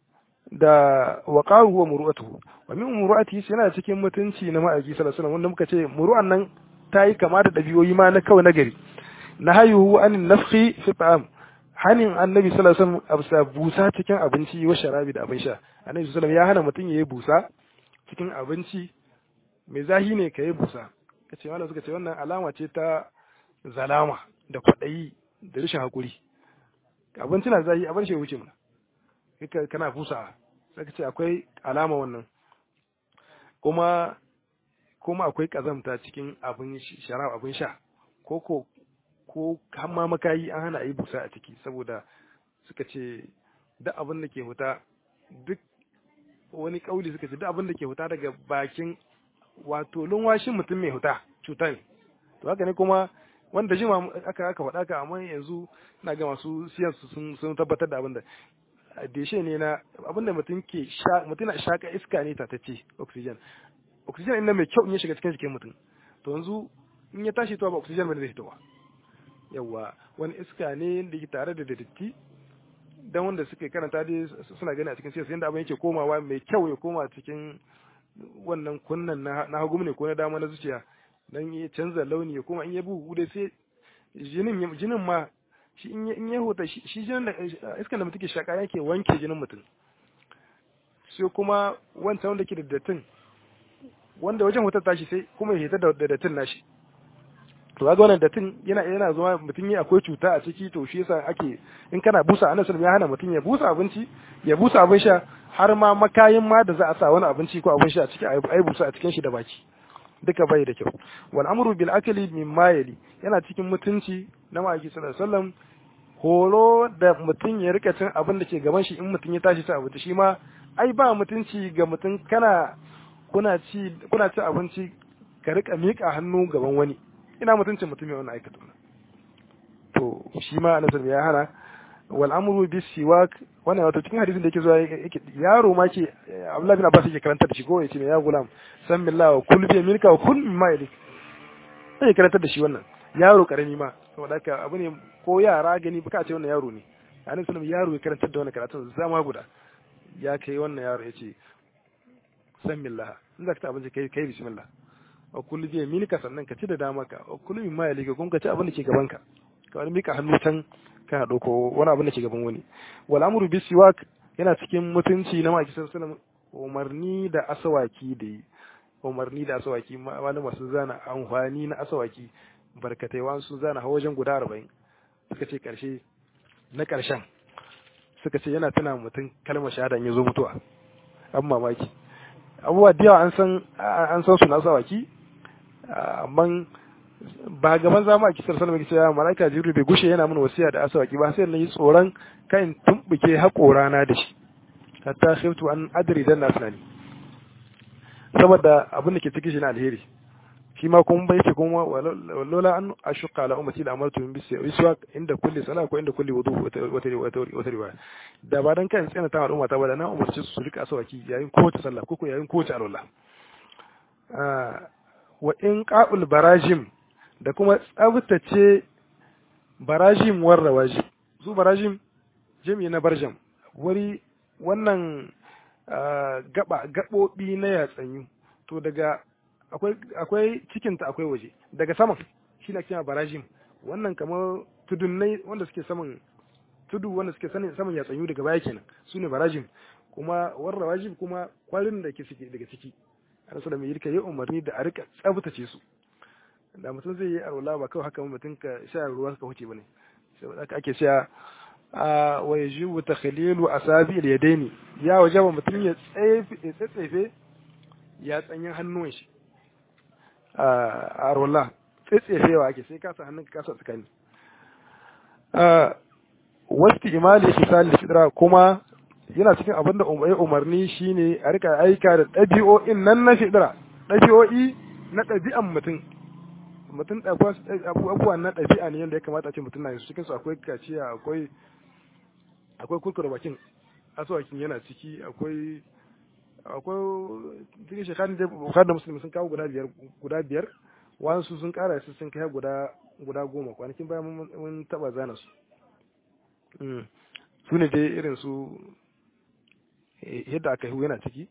da waqahu wa muru'atuhu wa min muru'atihi yana cikin mutunci na ma'aiki sallallahu alaihi wasallam wanda muka ce muru'an nan ta yi kama da dabi'oyi ma na kawai na gari nahayuhu anin nafhi fi ta'am hanin annabi sallallahu alaihi wasallam absa busa cikin abinci wa sharabi da abin sha annabi sallallahu alaihi ya hana mutum yayi busa cikin abinci mai zahi ne kai busa kace mallam suka ce wannan alama ce ta zalama da kwadayi da rashin hakuri abinci na zahi abin shi wuce mana kika kana busa sai kace akwai alama wannan kuma kuma akwai kazamta cikin abin sharab abin sha ko ko ko hamma makayi an hana a yi busa a ciki saboda suka ce duk abin da ke huta duk wani kauli suka ce duk abin da ke huta daga bakin wato lunwashin mutum mai huta cuta ne to haka ne kuma wanda jima aka aka faɗa ka amma yanzu ina ga masu siyan sun sun tabbatar da abin da deshe ne na abin da mutum ke sha mutum na shaka iska ne tatacce oxygen oxygen ɗin mai kyau in ya shiga cikin jikin mutum to yanzu in ya tashi to ba oxygen ba zai fitowa yawa wani iska ne da ke tare da datti dan wanda suke karanta dai suna gani a cikin siyasa yadda abin yake komawa mai kyau ya koma cikin wannan kunnan na hagu ne ko na dama na zuciya dan ya canza launi ya koma in ya bugu dai sai jinin jinin ma shi in ya huta shi jinin da iskan da mutum ke shaka yake wanke jinin mutum sai kuma wancan wanda ke da dattin wanda wajen hutar tashi sai kuma ya hita da dattin nashi to ga wannan dattin yana yana zuwa mutum ya akwai cuta a ciki to shi yasa ake in kana busa anan sun ya hana mutum ya busa abinci ya busa abin sha har ma makayin ma da za a sa wani abinci ko abin sha a ciki ai busa a cikin shi da baki duka bai da kyau wal amru bil akli min mayali yana cikin mutunci na ma'aiki sallallahu alaihi wasallam horo da mutum ya rika cin abin da ke gaban shi in mutum ya tashi ci abinci shi ma ai ba mutunci ga mutum kana kuna ci kuna ci abinci ka rika miƙa hannu gaban wani ina mutuncin mutum ya wannan aikata to shi ma annabi ya hana wal amru bis siwak wannan wato cikin hadisin da yake zuwa yake yaro ma ke Abdullah bin Abbas yake karanta da shi ko yace ya gulam san billahi wa kul bi yaminka wa kul mimma yalik sai karanta da shi wannan yaro karami ma saboda haka abu ne ko yara gani baka ce wannan yaro ne annabi sallallahu yaro ya karanta da wannan karatun zama guda ya kai wannan yaro yace san billahi in zaka ta abinci kai kai bismillah wa kullu bi yaminika sannan ka ci da dama ka wa kullu mimma yalika kun ka ci abin da ke gaban ka ka wani mika hannu can ka dauko wani abin da ke gaban wani wal amru bis siwak yana cikin mutunci na maki sallallahu umarni da asawaki da yi umarni da asawaki wani masu zana amfani na asawaki barkatai wa sun zana hawa wajen guda arba'in suka ce karshe na karshen suka ce yana tuna mutum kalmar shahada ya zo mutuwa an mamaki abubuwa da yawa an san an san su na asawaki amma ba gaban zama a kisar salama cewa malaika jibril bai gushe yana mana wasiya da asawaki ba sai na yi tsoron kan tumbuke haƙorana da shi hatta khiftu an adri dan nasnani saboda abin da ke cikin shi na alheri shi ma kuma bai ce kuma walola an ashuka ala ummati la amartu min biswak inda kulli sala ko inda kulli wudu wata wata riwaya da ba dan kan tsina ta al'umma ta ba da na umarci su rika asawaki yayin kowace sallah ko yayin kowace alwala wa in qa'ul barajim da kuma tsabtace barajim war rawaji su barajim jami na barjam wuri wannan gaba gabobi na yatsanyu to daga akwai akwai cikinta akwai waje daga saman shi na kima barajim wannan kamar tudunnai wanda suke saman tudu wanda suke sanin saman yatsanyu daga baya kenan su ne barajim kuma warra wajib kuma kwarin da ke suke daga ciki ana so da mai yirka yi umarni da a rika tsabtace su da mutum zai yi arwala ba kawai haka mutum ka sha ruwa ka huce bane sai haka ake cewa a wa yajibu takhlilu asabi al-yadaini ya wajaba mutum ya tsefe ya tsanyin hannun shi a arwala tsetsefewa ake sai kasa hannun ka kasa tsakani wasu imali hisali fitra kuma yana cikin abin da umarni shine a rika aika da ɗabi'o'in nan na fitra ɗabi'o'i na ɗabi'an mutum mutum abubuwa na ɗabi'a ne yadda ya kamata a ce mutum na yi cikin su akwai kaciya akwai akwai kurkura bakin asuwakin yana ciki akwai akwai cikin shekarun da bukar da musulmi sun kawo guda biyar guda biyar wasu sun kara su sun kai guda guda goma kwanakin bayan mun taba zana su su ne dai irin su yadda aka hu yana ciki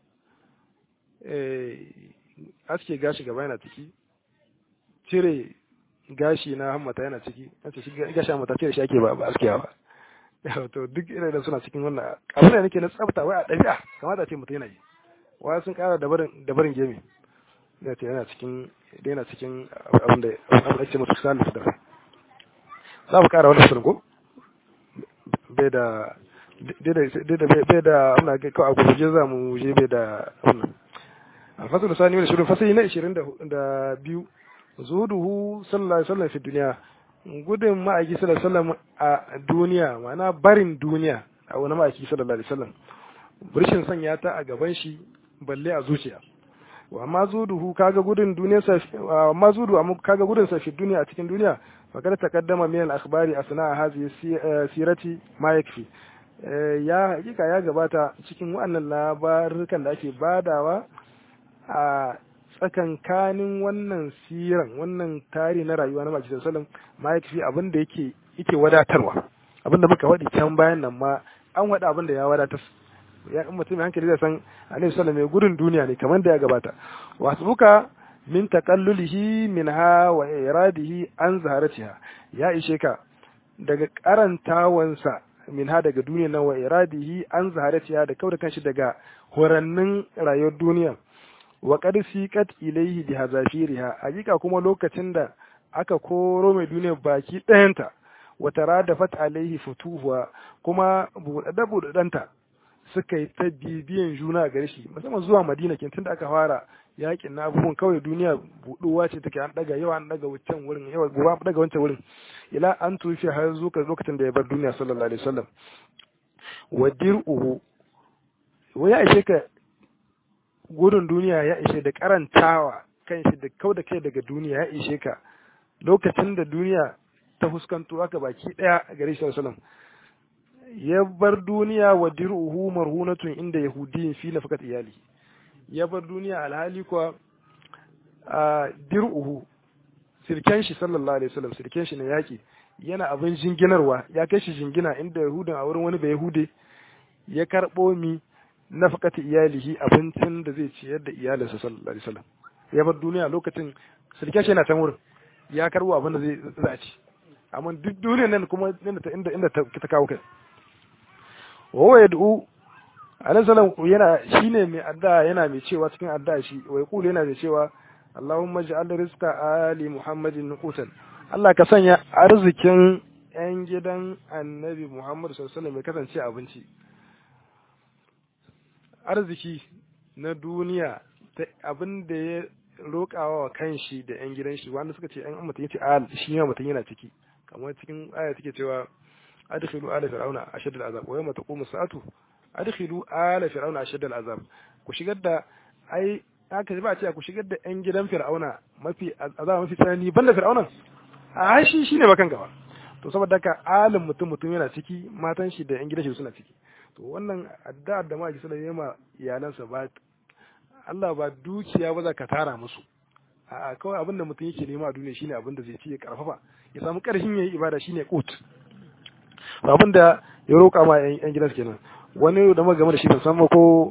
aske gashi gaba yana ciki cire gashi na hammata yana ciki an ce gashi hammata cire shi ake ba ba askewa ba to duk irin da suna cikin wannan abin da nake na tsafta wai a ɗabi'a kamata ce mutum yana yi wa sun kara da barin gemi da ce yana cikin da yana cikin abin da abin da ake mutu sani da za mu kara wannan shirin ko bai da bai da abin da kawai a gurguje za mu je bai da abin alfasul sani wani shirin fasali na ishirin da biyu zuhuduhu sallallahu alaihi wasallam fi duniya gudun ma'aiki sallallahu alaihi wasallam a duniya ma'ana barin duniya a wani ma'aiki sallallahu alaihi wasallam burshin sanya ta a gaban shi balle a zuciya wa amma zuduhu kaga gudun duniyar sa amma zudu amma kaga gudun sa fi duniya a cikin duniya fakar taqaddama min al-akhbari asna hadhihi sirati ma yakfi ya hakika ya gabata cikin wannan labarukan da ake badawa a tsakankanin wannan siran wannan tari na rayuwa na Majalisar Salam ma yakfi abin da yake yake wadatarwa abin da muka faɗi can bayan nan ma an wada abin da ya wadatar ya in mutum hankali zai san Annabi sallallahu alaihi gudun duniya ne kamar da ya gabata wasbuka min taqallulihi minha wa iradihi an zaharatiha ya ishe ka daga karantawansa minha daga duniya na wa iradihi an zaharatiha da kauda kanshi daga horannin rayuwar duniya wa qad siqat ilayhi bi hazafiriha hakika kuma lokacin da aka koro mai duniya baki ɗayanta wa taradafat alaihi futuhuwa kuma buɗaɗɗa buɗaɗɗanta suka yi ta bibiyan juna gare shi musamman zuwa madina kin tunda aka fara yakin na abubuwan kawai duniya buɗuwa ce take an daga yawa an daga wancan wurin yawa gobe an daga wancan wurin ila an tufi har zuwa lokacin da ya bar duniya sallallahu alaihi wasallam wa dir'uhu wa ya ishe ka gudun duniya ya ishe da karantawa kan shi da kau da kai daga duniya ya ishe ka lokacin da duniya ta fuskanto aka baki daya gare shi sallallahu alaihi ya bar duniya wa dir'uhu marhunatun inda yahudiyin fi nafakat iyali ya bar duniya alhali kuwa a dir'uhu sirken shi sallallahu alaihi wasallam sirken shi na yaki yana abin jinginarwa ya kai shi jingina inda yahudin a wurin wani bai yahude ya karbo mi nafaqati iyalihi abincin da zai ciyar da iyalinsa sallallahu alaihi wasallam ya bar duniya lokacin sirken shi yana can wurin ya karbo abin da zai za a ci amma duk duniyar nan kuma inda inda ta kawo kai wa yad'u alaihi salam yana shine mai addu'a yana mai cewa cikin addu'a shi wai kula yana da cewa Allahumma ij'al rizqa ali Muhammadin qutan Allah ka sanya arzikin yan gidan Annabi Muhammad sallallahu alaihi wasallam ya kasance abinci arziki na duniya ta abin da ya roƙawa wa kanshi da yan gidan shi wanda suka ce yan mutum yace al shi ma mutum yana ciki kamar cikin aya take cewa adkhilu ala fir'auna ashad al'azab wa yawma taqumu sa'atu adkhilu ala fir'auna ashad al'azab ku shigar da ai haka ba a ce ku shigar da yan gidan fir'auna mafi azaba mafi tsanani banda fir'auna a shi shine bakan gaba to saboda haka alin mutum mutum yana ciki matan shi da yan gidan shi suna ciki to wannan addu'ar da maki sallallahu alaihi wasallam iyalansa ba Allah ba dukiya ba za ka tara musu a kawai abin da mutum yake nema a duniya shine abin da zai ci ya karfafa ya samu karfin yayi ibada shine qut abin da ya roƙa ma yan gidansa kenan wani da muka game da shi ban san ko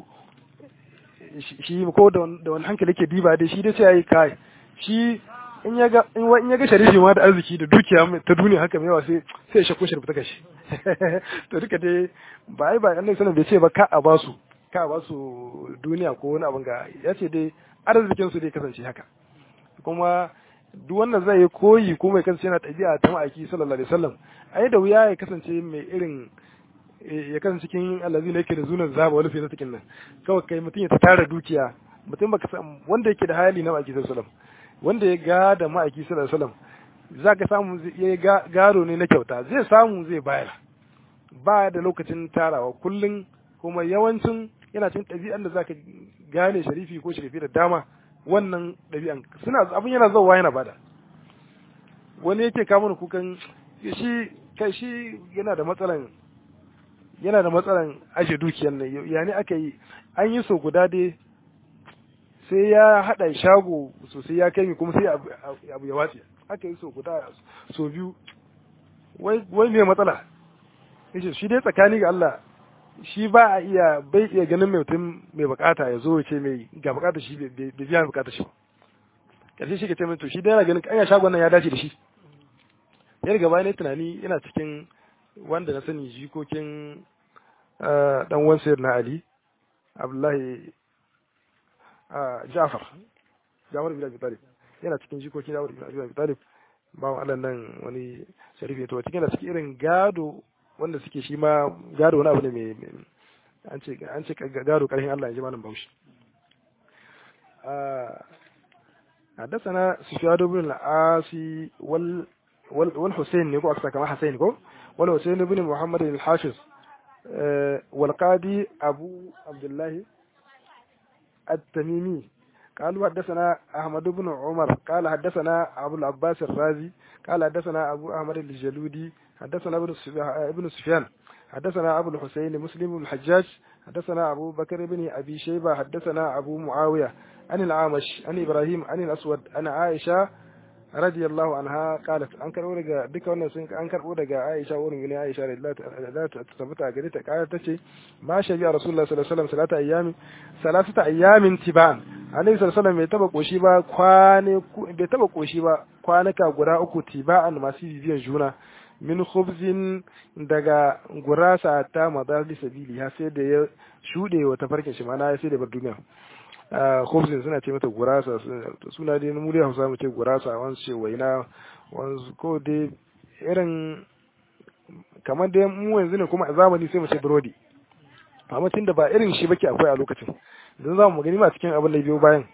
shi ko da wani hankali ke diba dai shi dai sai yayi kai shi in ya ga in ya ga sharifi ma da arziki da dukiya ta duniya haka mai yawa sai sai ya shakku shi ta kashi to duka dai ba ai ba annabi sallallahu bai ce ba ka a basu ka a basu duniya ko wani abin ga ya ce dai arzikin su dai kasance haka kuma duk wannan zai yi koyi ko mai kasance yana ɗabi'a ta ma'aiki sallallahu alaihi wasallam ai da wuya ya kasance mai irin ya kasance cikin allazi ne yake da zunan zaba wani sai cikin nan kawai kai mutum ya tara dukiya mutum baka san wanda yake da hali na ma'aiki sallallahu alaihi wasallam wanda ya ga da ma'aiki sallallahu alaihi wasallam zaka samu ya gado ne na kyauta zai samu zai bayar ba da lokacin tarawa kullun kuma yawancin yana cikin ɗabi'an da zaka gane sharifi ko sharifi da dama wannan ɗabi'an suna abin yana zauwa yana bada wani yake kawo kukan shi kai shi yana da matsalan yana da matsalan aje dukiyar nan ya ne aka yi an yi so guda dai sai ya haɗa shago sosai ya kai mi kuma sai abu ya watse aka yi so guda so biyu wai me matsala yace shi dai tsakani ga Allah shi ba a iya bai iya ganin mai mutum mai bukata ya zo ce mai ga bukata shi bai biya bukata shi ba karshe shi ke ce mai to shi dai yana ganin anya shagon nan ya dace da shi ya riga bayan tunani yana cikin wanda na sani jikokin dan wan na Ali Abdullahi Jafar Jafar bin Abi Talib yana cikin jikokin Jafar bin Abi Talib bawan Allah nan wani sharifi to cikin da cikin irin gado wanda suke shi ma gado wani abu ne mai an ce an ce gado karhin Allah ya ji malam Bauchi حدثنا سفيان بن العاصي وال والحسين نيكو أكثر كما حسين كو والحسين بن محمد الحافظ والقاضي أبو عبد الله التميمي قالوا حدثنا أحمد بن عمر قال حدثنا أبو العباس الرازي قال حدثنا أبو أحمد الجلودي حدثنا ابن سفيان حدثنا أبو الحسين مسلم بن الحجاج حدثنا أبو بكر بن أبي شيبة حدثنا أبو معاوية عن العامش عن إبراهيم عن الأسود عن عائشة radiyallahu anha qalat an karbo daga duka wannan sun an karbo daga Aisha wurin gani Aisha radiyallahu ta tabbata gare ta kaya tace ma shabi Rasulullah sallallahu alaihi wasallam salata ayyami salasata ayyamin tiban Annabi sallallahu alaihi wasallam bai taba koshi ba kwane bai taba koshi ba kwanaka guda uku tiba'an masu bibiyan juna min khubzin daga gurasa ta madali sabili ha sai da ya shude wa tafarkin shi mana sai da bar duniya khubzin suna ce mata gurasa suna dai mu dai Hausa mu ce gurasa wani ce waina wani ko dai irin kamar dai mu yanzu ne kuma a zamani sai mu ce burodi amma tunda ba irin shi bake akwai a lokacin don za mu gani ma cikin abin da biyo bayan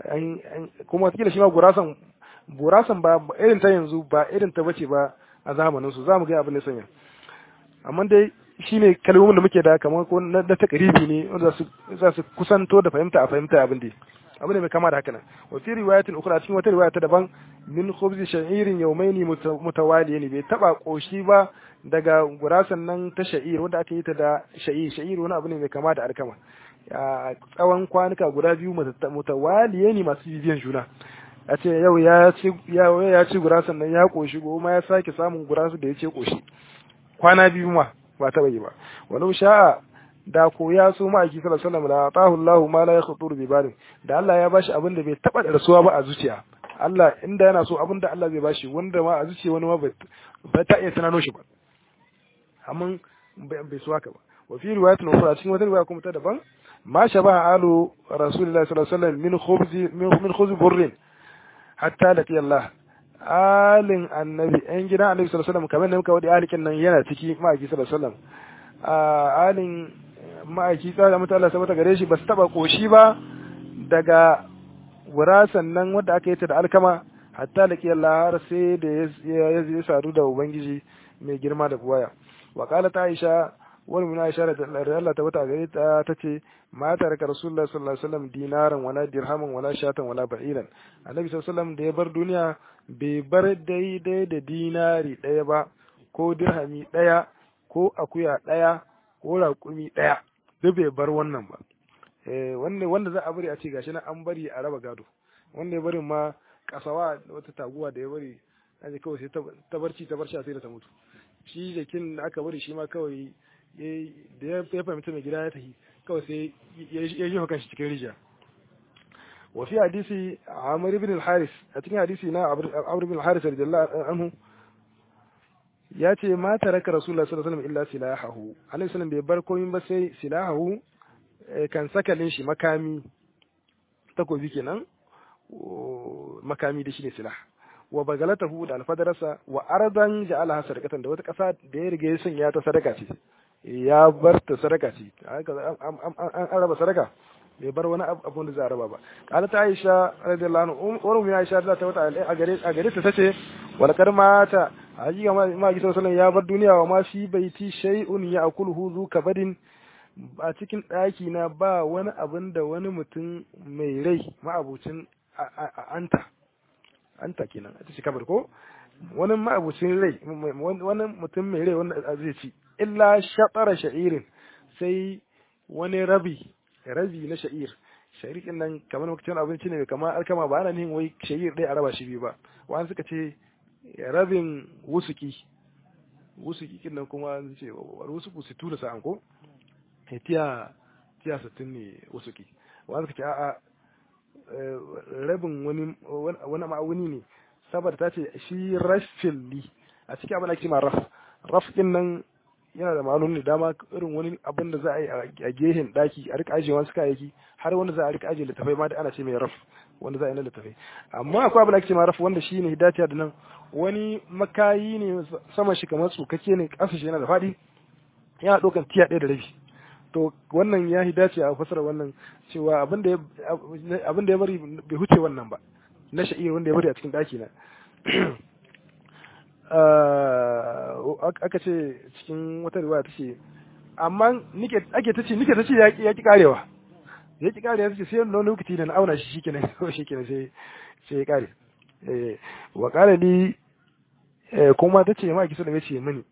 kuma kila shi ma gurasan gurasan ba irin ta yanzu ba irin ta bace ba a zamanin su za mu ga abin da sanya amma dai shine kalmomin da muke da kamar ko na takribi ne wanda za su kusanto da fahimta a fahimta abin da abin da mai kama da haka nan wa fi riwayatin ukhra cikin wata riwaya ta daban min khubz sha'irin yawmaini mutawaliyin bai taba koshi ba daga gurasan nan ta sha'ir wanda aka yi ta da sha'ir sha'ir wani abu ne mai kama da alkama a tsawon kwanuka guda biyu mutawaliyani masu bibiyan juna a ce yau ya ci ya ci gurasan nan ya koshi goma ya sake samun gurasu da ya ce koshi kwana biyu ma ba ta yi ba walau sha'a da ko ya so ma aiki sallallahu alaihi wasallam la atahu Allah ma la yakhtur bi balin da Allah ya bashi abin da bai taba da rasuwa ba a zuciya Allah inda yana so abin da Allah zai bashi wanda ma a zuciya wani ma ba ta iya tunano shi ba amma bai so haka ba wa fi riwayatin ukhra cikin wata riwaya kuma ta daban ma shaba alu rasulillahi sallallahu alaihi wasallam min khubzi min khubz burrin hatta laqi Allah alin annabi yan gidan annabi sallallahu alaihi wasallam kamar da muka wadi alikin nan yana ciki ma'aiki sallallahu alaihi wasallam alin ma'aiki tsara mata Allah sabata gare shi ba su taba koshi ba daga wurasan nan wanda aka yi ta da alkama hatta laqi Allah har sai da ya sadu da ubangiji mai girma da buwaya wa qalat Aisha wani muna Aisha da Allah ta wata gare ta tace ma taraka Rasulullahi sallallahu alaihi wasallam dinaran wala dirhaman wala shatan wala ba'iran Annabi sallallahu alaihi wasallam da ya bar duniya bai bar daidai da dinari ɗaya ba ko dirhami ɗaya ko akuya ɗaya ko raƙumi ɗaya duk bai bar wannan ba wanda wanda za a bari a ce gashi na an bari a raba gado wanda ya bari ma kasawa wata taguwa da ya bari aje kawai sai ta barci ta barci sai da ta mutu shi jakin da aka bari shi ma kawai da ya fahimta mai gida ya tafi kawai sai ya yi hukan shi cikin rijiya وفي حديث عمرو بن الحارث أتكلم حديث نا عمرو بن الحارث رضي الله عنه yace ma taraka rasulullah sallallahu alaihi wasallam illa silahahu alaihi wasallam bai bar komai ba sai silahahu kan sakalin shi makami takobi kenan makami da shi ne silah wa bagalatahu da alfadarasa wa ardan ja'alaha sadaqatan da wata kasa da ya riga ya sanya ta sadaka ce ya bar ta sadaka ce an raba sadaka bai bar wani abu da za a raba ba kala ta aisha radiyallahu anhu umar min aisha da ta wata a gare a gare ta tace wal mata haji ma ma gi sallallahu ya bar duniya wa ma fi baiti shay'un ya'kuluhu zu kabadin a cikin daki na ba wani abin da wani mutum mai rai ma'abucin anta anta kenan ita ce kabar ko wani ma'abucin rai wani mutum mai rai wanda zai ci illa shatara sha'irin sai wani rabi rabi na sha'ir sha'ir din nan kamar lokacin abinci ne kamar alkama ba ana nihin wai sha'ir ɗaya a raba shi biyu ba wani suka ce rabin wusuki wusuki kin nan kuma an ce wusuku sittu da sa'an ko tiya tiya sittin ne wusuki wani suka ce a'a rabin wani wani ma'auni ne saboda ta ce shi rafilli a cikin abin da ake ma raf raf din nan yana da ma'anoni dama irin wani abin da za a yi a gehen daki a rika ajiye wasu kayayyaki har wanda za a rika ajiye littafai ma da ana ce mai raf wanda za a yi na littafai amma akwai abin da ake ce ma raf wanda shi ne hidatiya da nan wani makayi ne sama shi kamar tsukake ne ƙasa shi yana da faɗi yana ɗaukan tiya ɗaya da rabi to wannan ya hidace a fasara wannan cewa abin da ya bari bai huce wannan ba na sha'ir wanda ya bari a cikin daki na aka ce cikin wata riwaya ta ce amma ake ta ce nike ta ce ya ki karewa ya ki kare ya ce sai wani lokaci da na auna shi shikenan shikenan sai sai ya kare eh wa qala li kuma tace ma ki sallama ce mini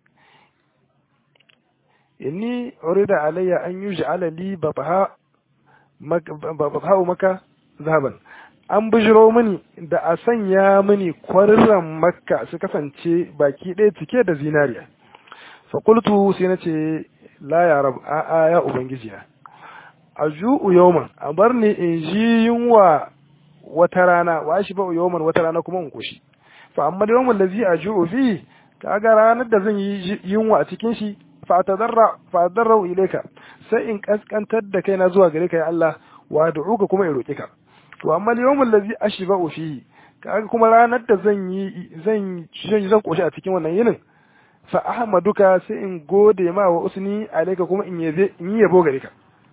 inni urida alayya an yuj'ala li babaha babaha maka zahaban an bijiro mini da a sanya mini kwarran makka su kasance baki ɗaya cike da zinariya fakultu sai na ce la ya rab a'a ya ubangijiya a ju'u yawman a bar ni in ji yunwa wata rana wa shi ba yawman wata rana kuma in koshi fa amma da yawman lazi a ju'u fi kaga ranar da zan yi yunwa a cikin shi fa tadarra fa tadarra ilayka sai in kaskantar da kaina zuwa gare ka ya Allah wa du'uka kuma in roke ka to amma yawmul ladzi ashba'u fi kaga kuma ranar da zan yi zan zan zan koshi a cikin wannan yinin fa ahmaduka sai in gode ma wa usni alayka kuma in yabe in yabo gare ka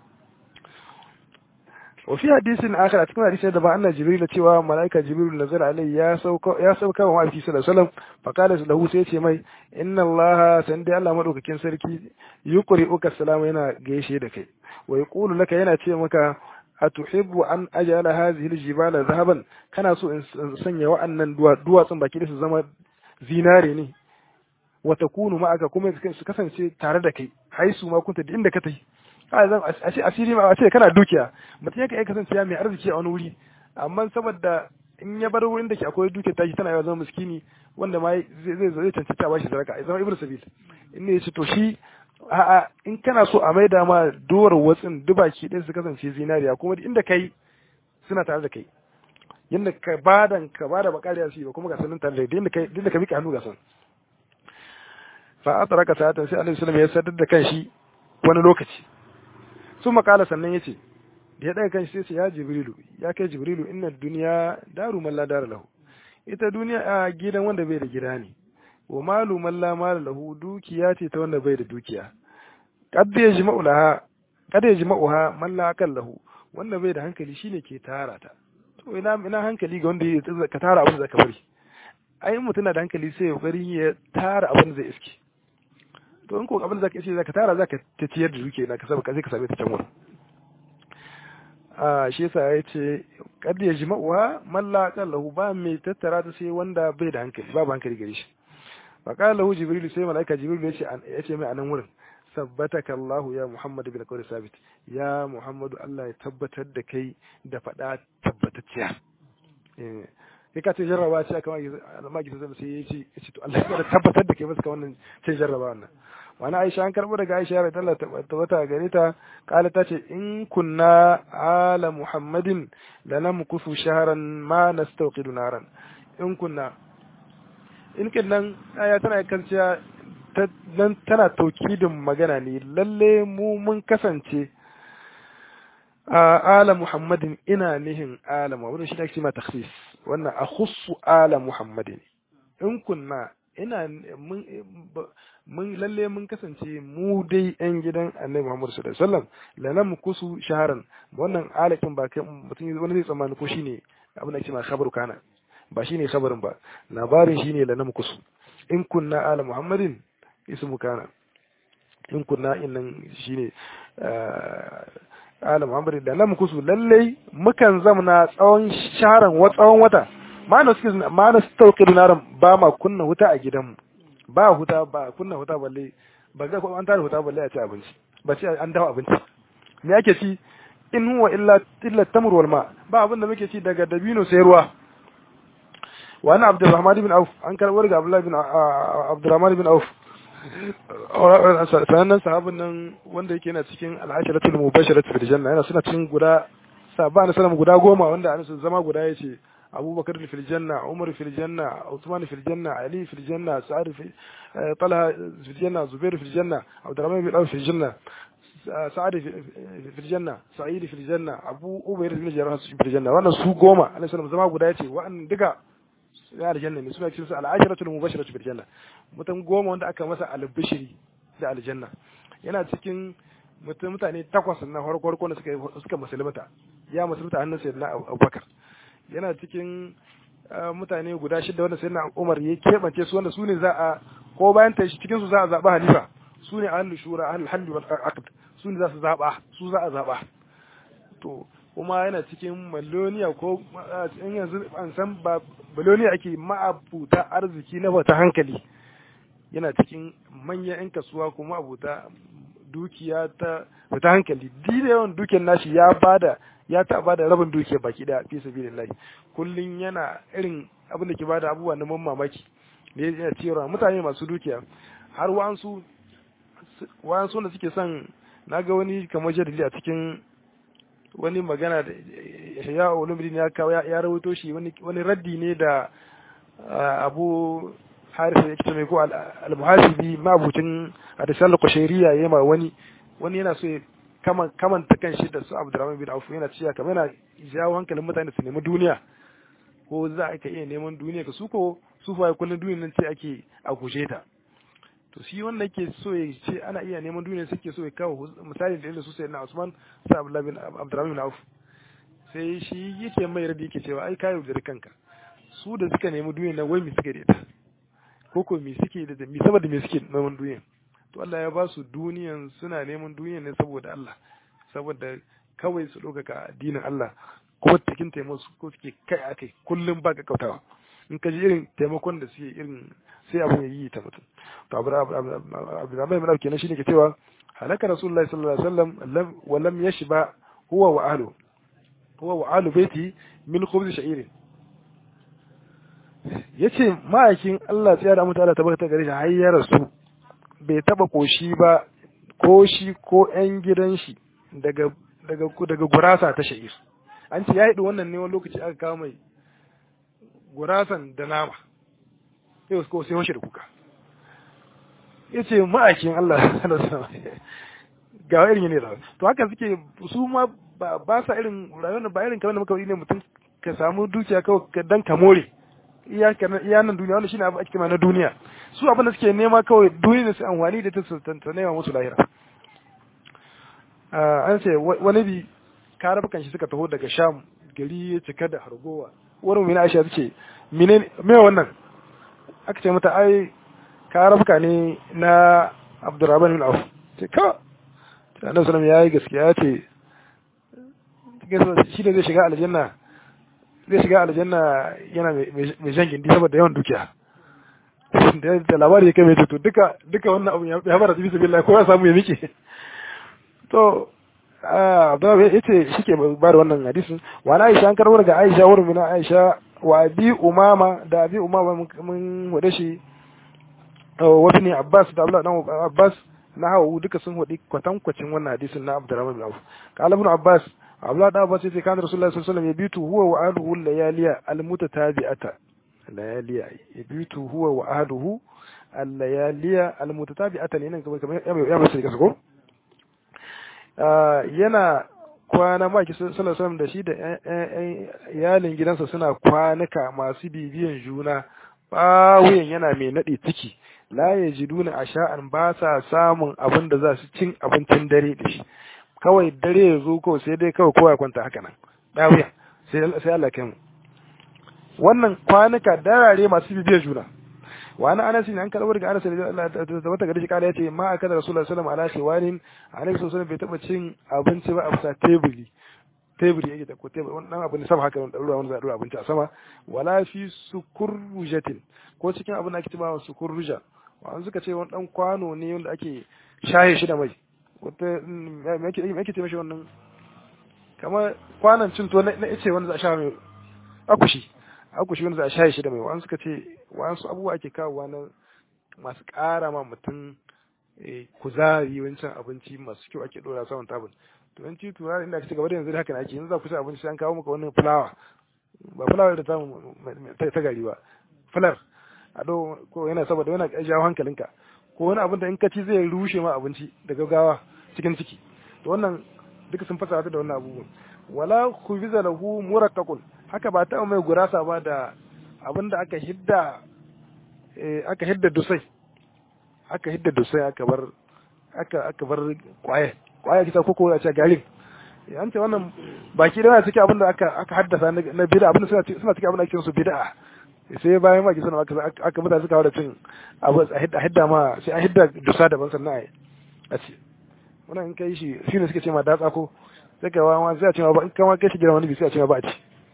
wa fi hadisin akhar a cikin hadisin da ba anna jibril cewa malaika jibril nazara alai ya sauka ya sauka wa ma'aiki sallallahu alaihi wasallam fa qala lahu sai ce mai inna allaha san dai Allah madaukakin sarki yuqri uka salama yana gaishe da kai wa yaqulu laka yana ce maka atuhibbu an ajala hadhihi aljibala dhahaban kana so in sanya wa'annan duwatsun baki da su zama zinare ne wa takunu ma'aka kuma su kasance tare da kai haisu ma kunta da inda ka tafi a ce asiri ma a ce kana dukiya mutum yake kasance ya mai arziki a wani wuri amma saboda in ya bar wurin da ke akwai dukiya tashi tana yawa zama miskini wanda ma zai zai zai cancanta a bashi sadaka ya zama ibnu sabil in ne yace to shi a'a in kana so a maida ma duwar watsin dubaki din su kasance zinariya kuma inda kai suna tare da kai yanda ka badan ka bada bakariya su ba kuma ga sanin tare da inda kai inda ka mika hannu ga san fa atraka sa'atan sai annabi sallallahu alaihi wasallam ya sadar da kanshi wani lokaci sun makala sannan ya ce da ya ɗaga kanshi sai ce ya jibrilu ya kai jibrilu inna duniya daru man la dara lahu ita duniya a gidan wanda bai da gida ne wa malu man la mala lahu dukiya ce ta wanda bai da dukiya kad ya jima'u laha kad ya jima'uha man la akal lahu wanda bai da hankali shine ke tara ta to ina ina hankali ga wanda ya ka tara abin da zaka bari ai mutum na da hankali sai ya kokari ya tara abin da zai iske to in ko abin da zaka ce zaka tara zaka ta ciyar da duke na ka saba sai ka same ta can wurin a shi yasa ya ce kad ya jima'uha man la lahu ba mai tattara ta sai wanda bai da hankali babu hankali gare shi fa qala lahu jibril sai malaika jibril ya ce ya ce mai anan wurin sabbataka Allah ya Muhammad bin qawli sabit ya Muhammadu Allah ya tabbatar da kai da fada tabbatacciya eh kai ka ce jarraba ce aka magi sai sai ya ce ya ce to Allah ya tabbatar da kai masa wannan ce jarraba wannan wani Aisha an karbo daga Aisha ya Allah tabbata gare ta kala ta ce in kunna ala Muhammadin lanamkusu shahran ma nastawqidu naran in kunna in kinnan aya tana kanciya nan tana taukidin magana ne lalle mu mun kasance a ala Muhammadin ina nihin ala Muhammadin shi ne ake ma takhsis wannan a khussu ala Muhammadin in kunna ina mun lalle mun kasance mu dai yan gidan Annabi Muhammad sallallahu alaihi wasallam lanam kusu shaharan wannan alakin ba kai mutum wani zai tsammani ko shine abin da ake ma khabaru kana ba shine khabarin ba labarin shine lanam kusu in kunna ala Muhammadin ismu kana in kunna innan shine ala Muhammad da lam kusu lalle mukan zamna tsawon sharan wa tsawon wata ma na suke ma na stauqidu naran ba ma kunna huta a gidanmu ba huta ba kunna huta balle ba ga an tare huta balle a ci abinci ba ce an dawo abinci me yake ci in huwa illa illa tamr wal ma ba abin da muke ci daga dabino sai ruwa wa ana abdurrahman bin auf an karbar ga abdullahi bin abdurrahman bin auf sanannen sahabin nan wanda yake yana cikin al'asharatul mubasharatul fil janna yana suna cikin guda sabba na salam guda goma wanda an zama guda yace abubakar fil janna umar fil janna usman fil janna ali fil janna sa'ad fil talha fil janna zubair fil janna abdurrahman bin auf fil janna sa'ad fil janna sa'id fil janna abu ubayr fil jarrah fil janna wannan su goma alaihi salam zama guda yace wa'annan duka ya aljanna ne suna cikin su al'asharatul mubashiratu bil janna mutum goma wanda aka masa albishiri da aljanna yana cikin mutum mutane takwas na farko farko da suka suka musulmata ya musulmata hannun sayyidina Abubakar yana cikin mutane guda shida wanda sayyidina Umar ya kebance su wanda su ne za a ko bayan ta cikin su za a zaba halifa su ne ahlul shura ahlul halli wal aqd su ne za su zaba su za a zaba to kuma yana cikin maloniya ko in yanzu an san ba maloniya ake ma'abuta arziki na wata hankali yana cikin manyan 'yan kasuwa kuma abuta dukiya ta ta hankali dida yawan dukiyar nashi ya bada ya ta bada rabin dukiyar baki da fi sabilillahi kullun yana irin abin da ke bada abubuwa na man mamaki da ya cewa mutane masu dukiya har wa'ansu wa'ansu da suke son naga wani kamar jadali a cikin wani magana da ya ulumuddin ya kawo ya rawaito shi wani wani raddi ne da abu harisa ya kita mai ko al-muhasibi mabucin hadisal qushairiya yayi ma wani wani yana so kaman kaman ta kan shi da su Abdurrahman bin Auf yana cewa kamar yana jawo hankalin mutane su nemi duniya ko za a iya neman duniya ka su ko su fa kullun duniyar nan ce ake a guje ta to shi wanda yake so ya ce ana iya neman duniya suke so ya kawo misali da irin su sai na Usman sai Abdullah bin Abdurrahman bin Auf sai shi yake mai rabi yake cewa ai kayo da kanka su da suka nemi duniya na wai mi suka da ita ko ko me suke da mi saboda me suke neman duniya to Allah ya ba su duniyan suna neman duniya ne saboda Allah saboda kawai su ɗaukaka addinin Allah ko cikin taimako ko suke kai akai kullum ba ka kautawa in ka ji irin taimakon da suke irin sai abin ya yi ta mutum to abu abdurrahman bin kenan shine ke cewa halaka rasulullahi sallallahu alaihi wasallam wa lam yashba huwa wa ahlu huwa wa ahlu baiti min khubz sha'irin yace ma'aikin Allah tsaya da mutala tabbata gare shi har ya rasu bai taba koshi ba ko shi ko ƴan gidan shi daga daga daga gurasa ta sha'ir an ce ya yi wannan ne wani lokaci aka kawo mai gurasan da nama yau ko sai washe da kuka ya ce ma'aikin Allah ga irin ne da to haka suke su ma ba sa irin rayuwar ba irin kamar da muka ne mutum ka samu dukiya kawai dan ka more iya nan duniya wanda shine abu ake na duniya su abin da suke nema kawai duniya da su amfani da ta su ta nema musu lahira an ce wani bi karabukan shi suka taho daga sham gari ya cika da hargowa wurin mina aisha ta ce mine me wannan aka ce mata ai karabuka ne na abdurrahman bin auf ce ka annabi sallallahu ya yi gaskiya ya ce shi ne zai shiga aljanna zai shiga aljanna yana mai jan gindi saboda yawan dukiya da labari ya kai mai to duka duka wannan abu ya fara tafi sabi ko ya samu ya miƙe to Abdullahi ya ce shi ke ba da wannan hadisin wa na Aisha an karbo daga Aisha wurin mina Aisha wa abi umama da abi umama mun hode shi wa ne Abbas da Abdullah dan Abbas na hawu duka sun hodi kwatankwacin wannan hadisin na Abdurrahman bin Auf qala ibn Abbas Abdullah dan Abbas yace kana Rasulullahi sallallahu alaihi wasallam yabitu huwa wa ahluhu layaliya almutatabi'ata layaliya yabitu huwa wa ahluhu al-layaliya almutatabi'ata ne nan kamar ya bace ga ko yana kwana maki sallallahu da shi da iyalin gidansa suna kwanuka masu bibiyan juna bawuyan yana mai naɗe ciki la ya ji duna a sha'an ba sa samun abin da za su cin abincin dare da shi kawai dare ya zo kawai sai dai kawai kowa kwanta haka nan bawuya sai Allah kai mu wannan kwanuka darare masu bibiyan juna wani anas ne an karɓar daga anas da wata gari shi kala yace ma aka da rasulullahi sallallahu alaihi wasallam ala shiwanin annabi sallallahu bai taba cin abinci ba a bisa teburi teburi yake da ko teburi wannan abu ne sama haka wani ruwa wani zai abinci a sama wala fi sukurrujatin ko cikin abin da ake cewa sukurruja wani suka ce wani dan kwano ne wanda ake shaye shi da mai wata me ake ce mashi wannan kamar kwanan cin to na ice wanda za a sha mai akushi akushi wanda za a shaye shi da mai wani suka ce wasu abubuwa ake kawowa na masu ƙara ma mutum kuzari wancan abinci masu kyau ake ɗora saman tabin to yanci tura inda aka ci gaba da yanzu haka ake yanzu za ku ci abinci an kawo maka wannan fulawa ba fulawa da tamu ta gari ba fular a do ko yana saboda yana jawo hankalinka ko wani abin da in ka ci zai rushe ma abinci da gaggawa cikin ciki to wannan duka sun fasa da wannan abubuwan wala khubiza lahu murakkakun haka ba ta mai gurasa ba da abin da aka hidda aka hidda dusai aka hidda dusai aka bar aka aka bar kwaye kwaye kisa koko a ce garin an ce wannan baki da cikin abin da aka aka haddasa na bid'a abin da suna suna cikin abin da ake su bid'a sai bayan ma suna aka aka mutane suka da cin abu a hidda hidda ma sai an hidda dusa daban sannan a ce wannan in kai shi shine suke ce ma datsa ko sai ka wawa sai a ce ma ba in kama kai shi gidan wani bi sai a ce ma ba a ci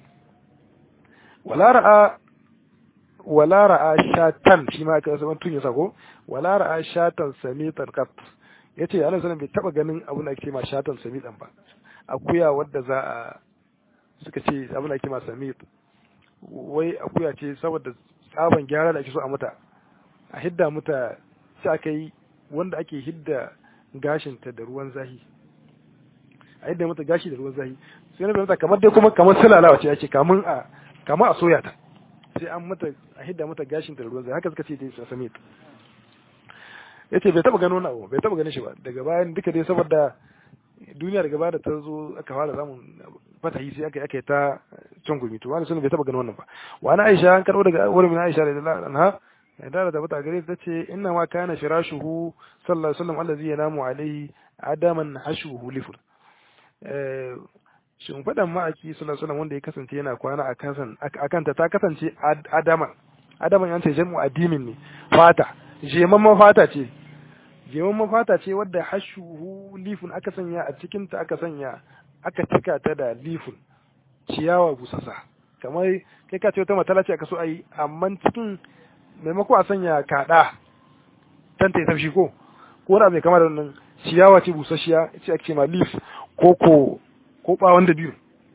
wala ra'a wala ra'a shatan shi ma aka wasu tun ya sako wala ra'a shatan samitan qat yace Allah sallallahu bai taba ganin abin da ake ma shatan samitan ba akuya wadda za a suka ce abin da ake ma samit wai akuya ce saboda tsaban gyara da ake so a mata a hidda mata sai aka yi wanda ake hidda gashinta da ruwan zahi a hidda mata gashi da ruwan zahi sai na bai mata kamar dai kuma kamar sulalawa ce ake kamun a kamar a soya ta sai an mata a hidda mata gashin da ruwan zahi haka suka ce dai samit yace bai taba gano abu bai taba ganin shi ba daga bayan duka dai saboda duniya daga baya da ta zo aka fara zamun fatahi sai aka aka ta can gumi to wani sunan bai taba ganin wannan ba wani Aisha an karbo daga wurin min Aisha radiyallahu anha da da bata gare ta ce inna ma kana firashuhu sallallahu alaihi wasallam allazi yanamu alaihi adaman hashuhu lifur eh shin fadan ma'aki sallallahu alaihi wasallam wanda ya kasance yana kwana a kansan akan ta ta kasance adaman adaman yan ce jamu adimin ne fata jemamman fata ce jemamman fata ce wadda hashuhu lifun aka sanya a cikin ta aka sanya aka cika ta da lifun ciyawa busasa kamar kai ka ce wata matala ce aka so a yi amma cikin maimako a sanya kaɗa tan ta tafshi ko ko wani abu mai kama da wannan ciyawa ce busasshiya ce ake ma leaf ko ko ko bawon da biyu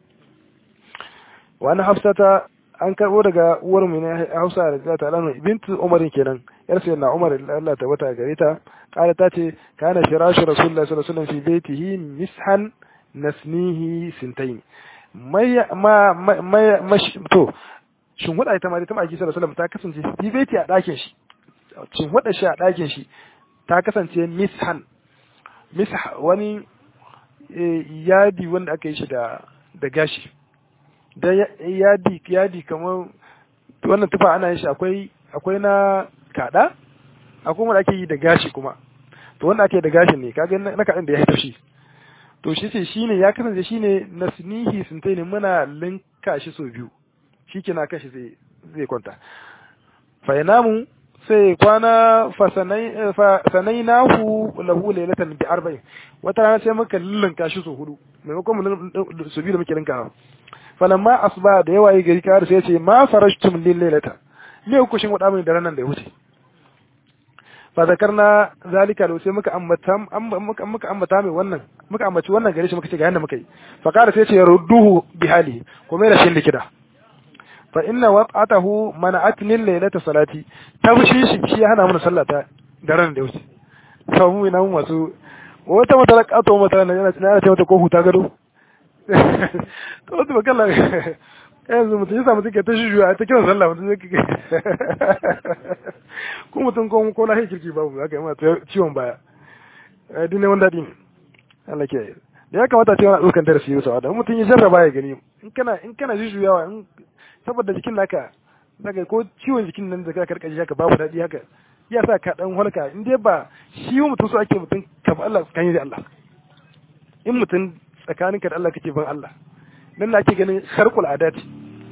wani hafsata an karbo daga uwar mu ne Hausa da ta lanu bintu Umar kenan yar sai na Umar Allah ta bata gare ta kala ta ce kana firashu rasulullahi sallallahu alaihi wasallam fi baitihi mishan nasnihi sintain mai ma ma to shin huda ita ma ta maki sallallahu alaihi wasallam ta kasance fi baiti a dakin shi shin huda shi a dakin shi ta kasance mishan misha wani yadi wanda aka yi shi da da gashi da yadi yadi kamar wannan tufa ana yin shi akwai akwai na kada akwai wanda ake yi da gashi kuma to wanda ake da gashin ne kaga na kadan da ya haita shi to shi ce shine ya kasance shine nasnihi suntai ne muna linka shi so biyu shikenan kashi zai zai kwanta fa yanamu sai kwana fa sanai nahu lahu laylatan bi arba'in wata rana sai muka linka shi so hudu maimakon mu su biyu da muke linkawa falamma asba da yawa yi gari kawar sai ya ce ma farashtum lil lailata me ku shin wada min da ranan da ya wuce fa zakarna zalika da sai muka ambata muka muka ambata mai wannan muka ambaci wannan gare shi muka ce ga yanda muka yi fa kada sai ya ce rudduhu bi hali ko mai da shin likida fa inna waqatahu mana'atni lailata salati tabshi shi shi hana mana sallata da ranan da ya wuce fa mu ina mu masu wata mata kato mata na yana ce mata ko huta gado to wasu ba kalla yanzu mutum ya samu take ta shujuwa ta kiran sallah mutum zai kike ko mutum ko ko lahi kirki babu zaka yi mata ciwon baya eh dinne wanda din Allah ke da ya kamata ce wani dukan darasi yau sawa da mutum ya jarraba ya gani in kana in kana jujuyawa in saboda jikin naka daga ko ciwon jikin nan da ka karkashi haka babu daɗi haka ya sa ka dan halka in dai ba shi mutum so ake mutum ka ba Allah tsakani da Allah in mutum tsakaninka da Allah kake ban Allah nan ake ganin sharqul adati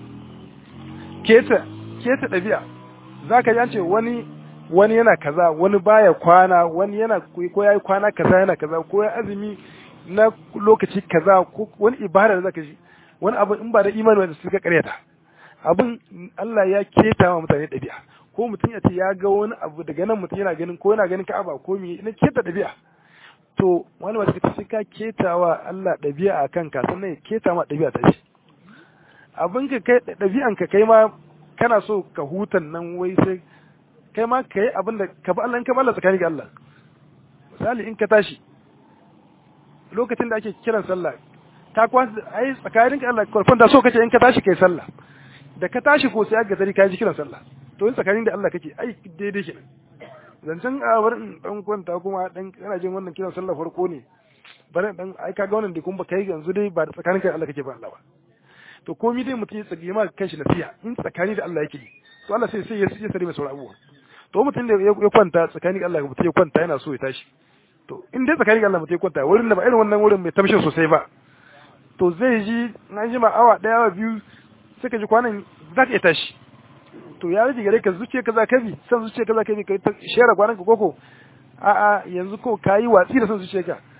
keta keta dabi'a zaka ji an ce wani wani yana kaza wani baya kwana wani yana ko yayi kwana kaza yana kaza ko ya azumi na lokaci kaza ko wani ibada da zaka ji wani abu in ba da imani wanda suka karyata abin Allah ya keta wa mutane dabi'a ko mutum ya ce ya ga wani abu daga nan mutum yana ganin ko yana ganin ka'aba ko me na keta dabi'a to wani wata kace ka ketawa Allah ɗabi'a a kanka sannan ya keta ma ɗabi'a ta shi abin ka kai ɗabi'an ka kai ma kana so ka hutan nan wai sai kai ma ka yi abin da ka ba Allah in ka ba Allah tsakani ga Allah misali in ka tashi lokacin da ake kiran sallah ta kwan ai tsakanin ka Allah kwarfan da so kace in ka tashi kai sallah da ka tashi ko sai aka gari ka ji kiran sallah to in tsakanin da Allah kake ai daidai kenan zancen a bar in dan kwanta kuma dan kana jin wannan kiran sallah farko ne bari dan ai kaga wannan da kun ba kai yanzu dai ba tsakanin kai Allah kake ba Allah ba to komai dai mutum ya tsage ma kanshi nasiha in tsakani da Allah yake to Allah sai sai ya sare mai sauran abubuwa to mutum da ya kwanta tsakani da Allah mutum ya kwanta yana so ya tashi to in dai tsakani da Allah mutum ya kwanta wurin da ba irin wannan wurin mai tamshin sosai ba to zai ji na ji ma awa daya awa biyu sai ka ji kwanan za ka iya tashi to ya rage gare ka zuciya ka za ka bi san zuciya ka za ka bi ka share kwanan ka koko a a yanzu ko kayi watsi da san zuciya ka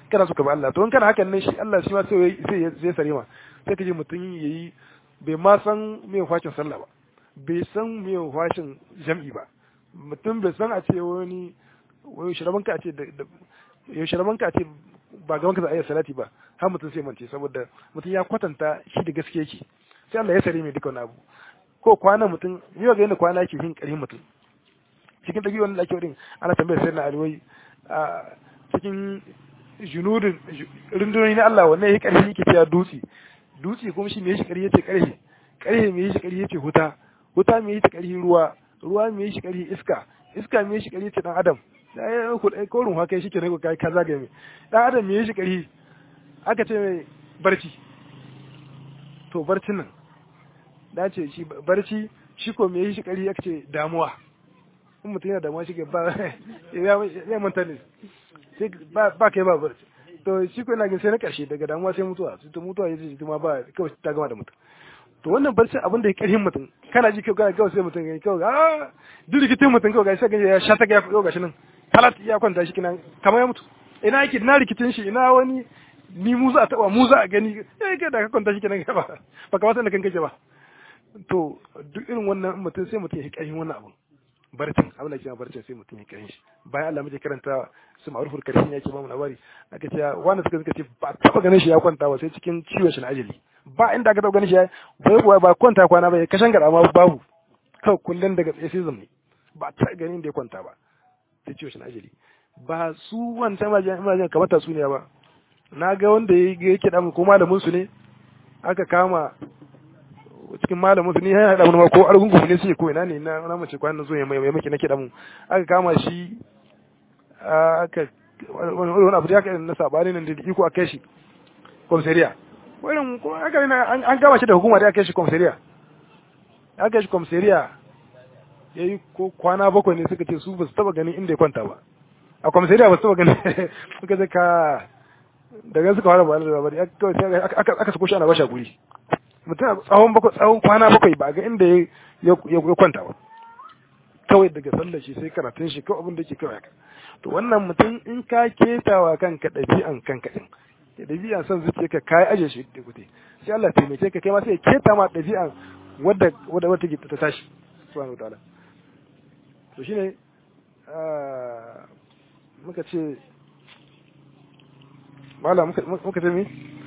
kana so ka bi Allah to in kana hakan ne shi Allah shi ma sai sai zai sare ma sai ka ji mutum yayi bai ma san me fashin sallah ba bai san me fashin jam'i ba mutum bai san a ce wani wani shiraban ka a ce yau shiraban ka a ce ba gaban ka za a yi salati ba har mutum sai mance saboda mutum ya kwatanta shi da gaske yake sai Allah ya sare mai duka wani abu ko kwana mutum yau ga yadda kwana yake yin ƙarfin mutum cikin ɗabi wanda ake wurin ana tambayar sai na alwai a cikin junudin rundunoni na Allah wannan ya ƙarfi yake cewa dutse dutse kuma shi me shi ƙarfi yace ƙarfi ƙarfi me shi ƙarfi yace huta huta me shi ƙarfi ruwa ruwa me shi ƙarfi iska iska me shi ƙarfi yace dan adam ko ruwa kai shi ke ne kai ka zagaye mai dan adam me shi ƙarfi aka ce mai barci to barcin nan da ce shi barci shi ko me shi ƙarfi aka ce damuwa in mutum yana damuwa shi ke ba ya manta ne sai ba kai ba barci to shi ko ina gin sai na karshe daga damuwa sai mutuwa sai to mutuwa yace ita ma ba kawai ta gama da mutum to wannan barci abin da ya karhin mutum kana ji kawai kawai sai mutum gani kawai ah duk rikitin mutum kawai sai gani ya sha ta ga kawai gashi nan talat ya kwanta shi kinan kamar ya mutu ina yake na rikitin shi ina wani ni mu za a taba mu za a gani eh kai da ka kwanta shi kinan ba ba kamar da kan kake ba to duk irin wannan mutum sai mutum ya karhin wannan abun barcin abin da ke barcin sai mutum ya kiran shi bayan Allah muke karanta su ma'rufur karshen yake ba mu labari aka ce wanda suka suka ce ba taba ganin shi ya kwanta ba sai cikin ciwon shi na ajali ba inda aka taba ganin shi ya bai kuwa ba kwanta kwana ba ya kashan gada ma babu kawai kullun daga tsaye sai ne ba ta ganin da ya kwanta ba sai ciwon shi na ajali ba su wancan majin kamar ta su ne ba na ga wanda ya yake da ko malamin su ne aka kama cikin malamin su ni ya haɗa wani ko argungu ne suke ko ina ne na na mace kwanan zo ya mai mai maki na kiɗa mu aka kama shi aka wani abu da aka na sabani nan da iko a kai shi komisariya wannan ko aka an kama shi da hukuma da aka kai shi komisariya aka kai shi komisariya yayi ko kwana bakwai ne suka ce su ba su taba ganin inda ya kwanta ba a komisariya ba su taba ganin suka ce ka daga suka fara ba da labari aka sako shi ana bashi guri mutum tsawon bakwai tsawon kwana bakwai ba ga inda ya kwanta ba kawai daga sallar shi sai karatun shi kawai abin da ke kawai haka to wannan mutum in ka ketawa kanka ɗabi'an kanka ɗin ya ɗabi'an son zuciya ka kai aje shi da gute sai Allah taimake ka kai ma sai ya keta ma ɗabi'an wadda wadda wata ta tashi subhanahu wa ta'ala to shine muka ce mala muka ce mi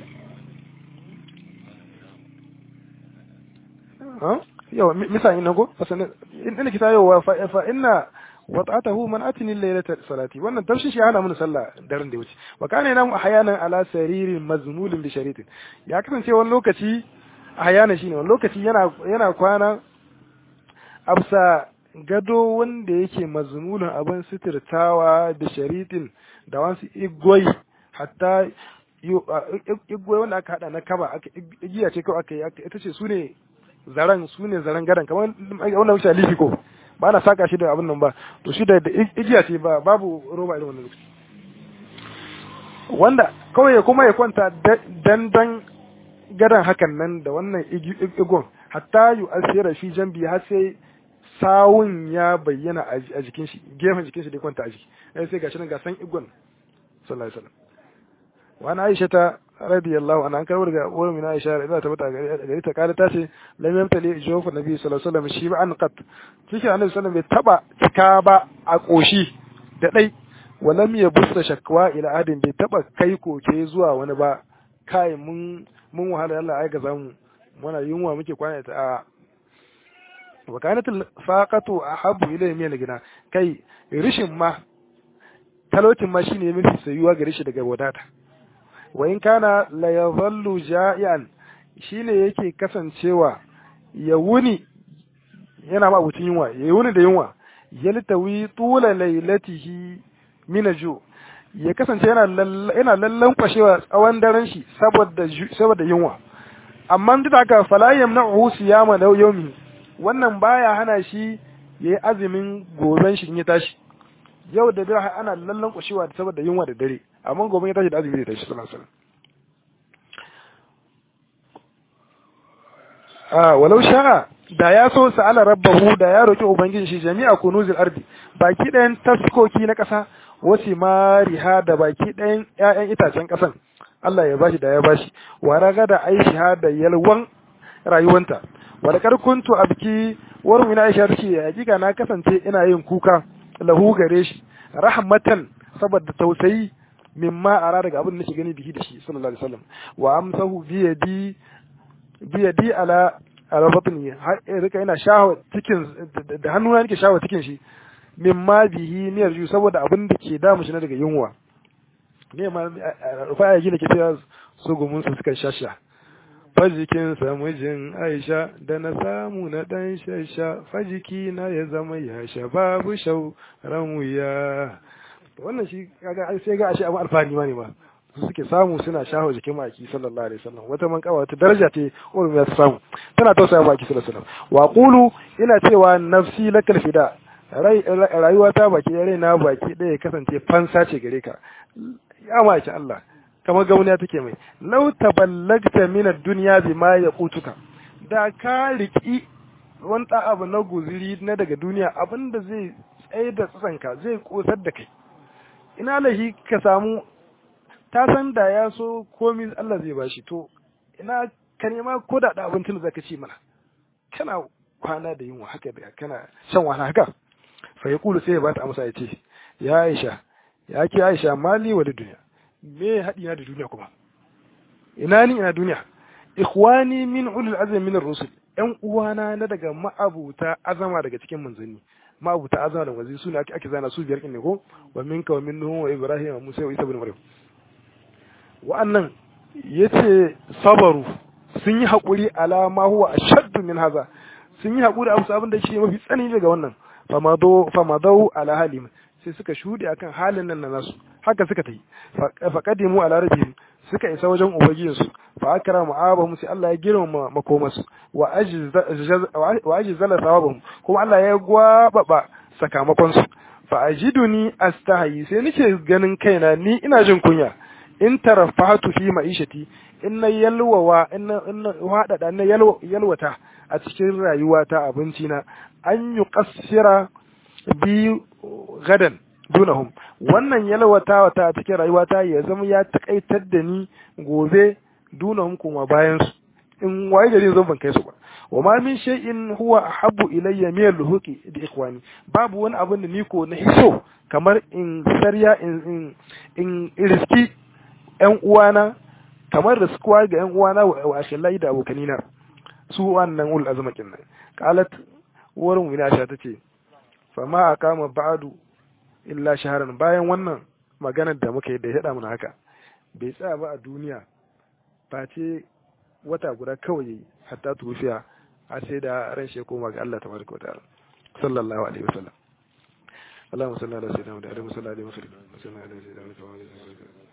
yawa misali na go inda kita yawa fa inna wata'atahu man atini laylata salati wannan tafshin shi hana mun sallah daren da wuce wa kana yana ahyanan ala saririn mazmulin bi sharitin ya kasance wani lokaci ahyana shine wani lokaci yana yana kwana absa gado wanda yake mazmulin abin sitirtawa da sharitin da wasu igwai hatta igwai wanda aka hada na kaba igiya ce kawai aka yi ita ce su ne zaren su ne zaren gadon kamar wannan wuce alifi ko ba na saka shi da abin nan ba to shi da igiya ce ba babu roba irin wannan lokaci wanda kawai ya kuma ya kwanta dandan gadon hakan nan da wannan igon hatta yu asira fi jambi har sai sawun ya bayyana a jikin shi gefen jikin shi da kwanta a jiki sai gashi nan ga san igon sallallahu alaihi wasallam wa ana aisha ta radiyallahu anha an karbar ga uwar mina Aisha da ta bata gari ta kare ta ce lam yamtali jawfa nabi sallallahu alaihi wasallam shi ba an qat kike annabi sallallahu bai taba cika ba a koshi da dai walam yabussa shakwa ila adin bai taba kai koke zuwa wani ba kai mun mun wahala Allah ai ga zamu muna yunwa muke kwana ta a wa kanat faqatu ahabbu ilayhi min gina kai rishin ma talautin ma shine mafi sayuwa gare shi daga wadata wa in kana la yadhallu ja'ian shine yake kasancewa ya wuni yana ma abucin yunwa ya wuni da yunwa yaltawi tula lailatihi min ju ya kasance yana yana lallan kwashewa tsawon daren shi saboda saboda yunwa amma duk haka fala yamna'u siyama da yawmi wannan baya hana shi yayi azumin goben shi in ya tashi yau da dare ana lallan kwashewa saboda yunwa da dare amma gobe ya tashi da azumi da shi sallallahu alaihi wasallam walau sha'a da ya so sa'ala rabbahu da ya roki ubangiji shi jami'a kunuzil ardi baki ɗayan taskoki na ƙasa wasi mariha da baki ɗayan ƴaƴan itacen ƙasan Allah ya bashi da ya bashi wa raga da aisha da yalwan rayuwanta wa da kuntu abki war mina aisha tace hakika na kasance ina yin kuka lahu gare shi rahmatan saboda tausayi mimma ara daga abin da nake gani bihi da shi sallallahu alaihi wasallam wa amsahu bi yadi bi yadi ala ala batni rika ina shawo cikin da hannuna nake shawo cikin shi mimma bihi ne yarju saboda abin da ke damu shi na daga yunwa ne ma fa ya gina ke cewa su gumun su suka shasha fajikin mijin Aisha da na samu na dan shasha fajiki na ya zama ya sha babu shau ran wuya wannan shi kaga sai ga ashe abu alfani ma ne ma su suke samu suna shaho jikin maki sallallahu alaihi wasallam wata man kawa wata daraja ce wurin ya samu tana tausaya maki sallallahu alaihi wasallam wa qulu ina cewa nafsi lakal fida rayuwa ta baki rai na baki ɗaya kasance fansa ce gare ka ya maki Allah kamar gauniya take mai law taballagta min ad-dunya bima yaqutuka da ka riki wani abu na guziri na daga duniya abinda zai tsaye da tsanka zai kosar da kai ina lahi ka samu ta san da ya so komi Allah zai bashi to ina ka nema ko da da abincin da zaka ci mana kana kwana da yunwa haka da kana shan wahala haka fa yaqulu sai ya bata amsa ya ce ya Aisha ya ki Aisha mali wa duniya me haɗi na da duniya kuma ina ni ina duniya ikhwani min ulul azmi min ar-rusul ƴan uwana na daga ma'abuta azama daga cikin manzanni ma'abuta azama da wazi suna ake zana su biyar ne ko wa minka wa min nuhu wa ibrahim wa musa wa isa ibn maryam wa'annan yace sabaru sun yi hakuri ala ma huwa ashaddu min haza sun yi hakuri abu abin da yake mafi tsanani daga wannan famado famado ala halim sai suka shude akan halin nan na nasu haka suka tayi fa qadimu ala rabbihim suka isa wajen ubangijinsu fa akramu abahum sai Allah ya girmama makomasu wa wa ajzala thawabahum kuma Allah ya gwababa sakamakon su fa ajiduni astahi sai nake ganin kaina ni ina jin kunya in tarafahatu fi ma'ishati in na yalwawa in na hadada na yalwata a cikin rayuwata abinci na an yi kasira bi gadan dunahum wannan yalwatawa ta cikin rayuwata ya zama ya takaitar da ni gobe dunahum kuma bayan su in waye gari zan ban kai su ba wa ma min shay'in huwa ahabbu ilayya min al-luhuqi bi ikhwani babu wani abin da ni ko na hiso kamar in sarya in in riski ƴan uwana kamar da sukuwa ga ƴan uwana wa akhilai da abokanina su wannan ul azmakin nan qalat wurin wina sha tace fa ma akama ba'du illa shaharan bayan wannan maganar da muka yi da ya mana haka bai tsaya ba a duniya face wata guda kawai yayi hatta tufiya har sai da ran shi koma ga Allah tabaraka wa ta'ala sallallahu alaihi wasallam اللهم صل على سيدنا محمد وعلى اله وصحبه وسلم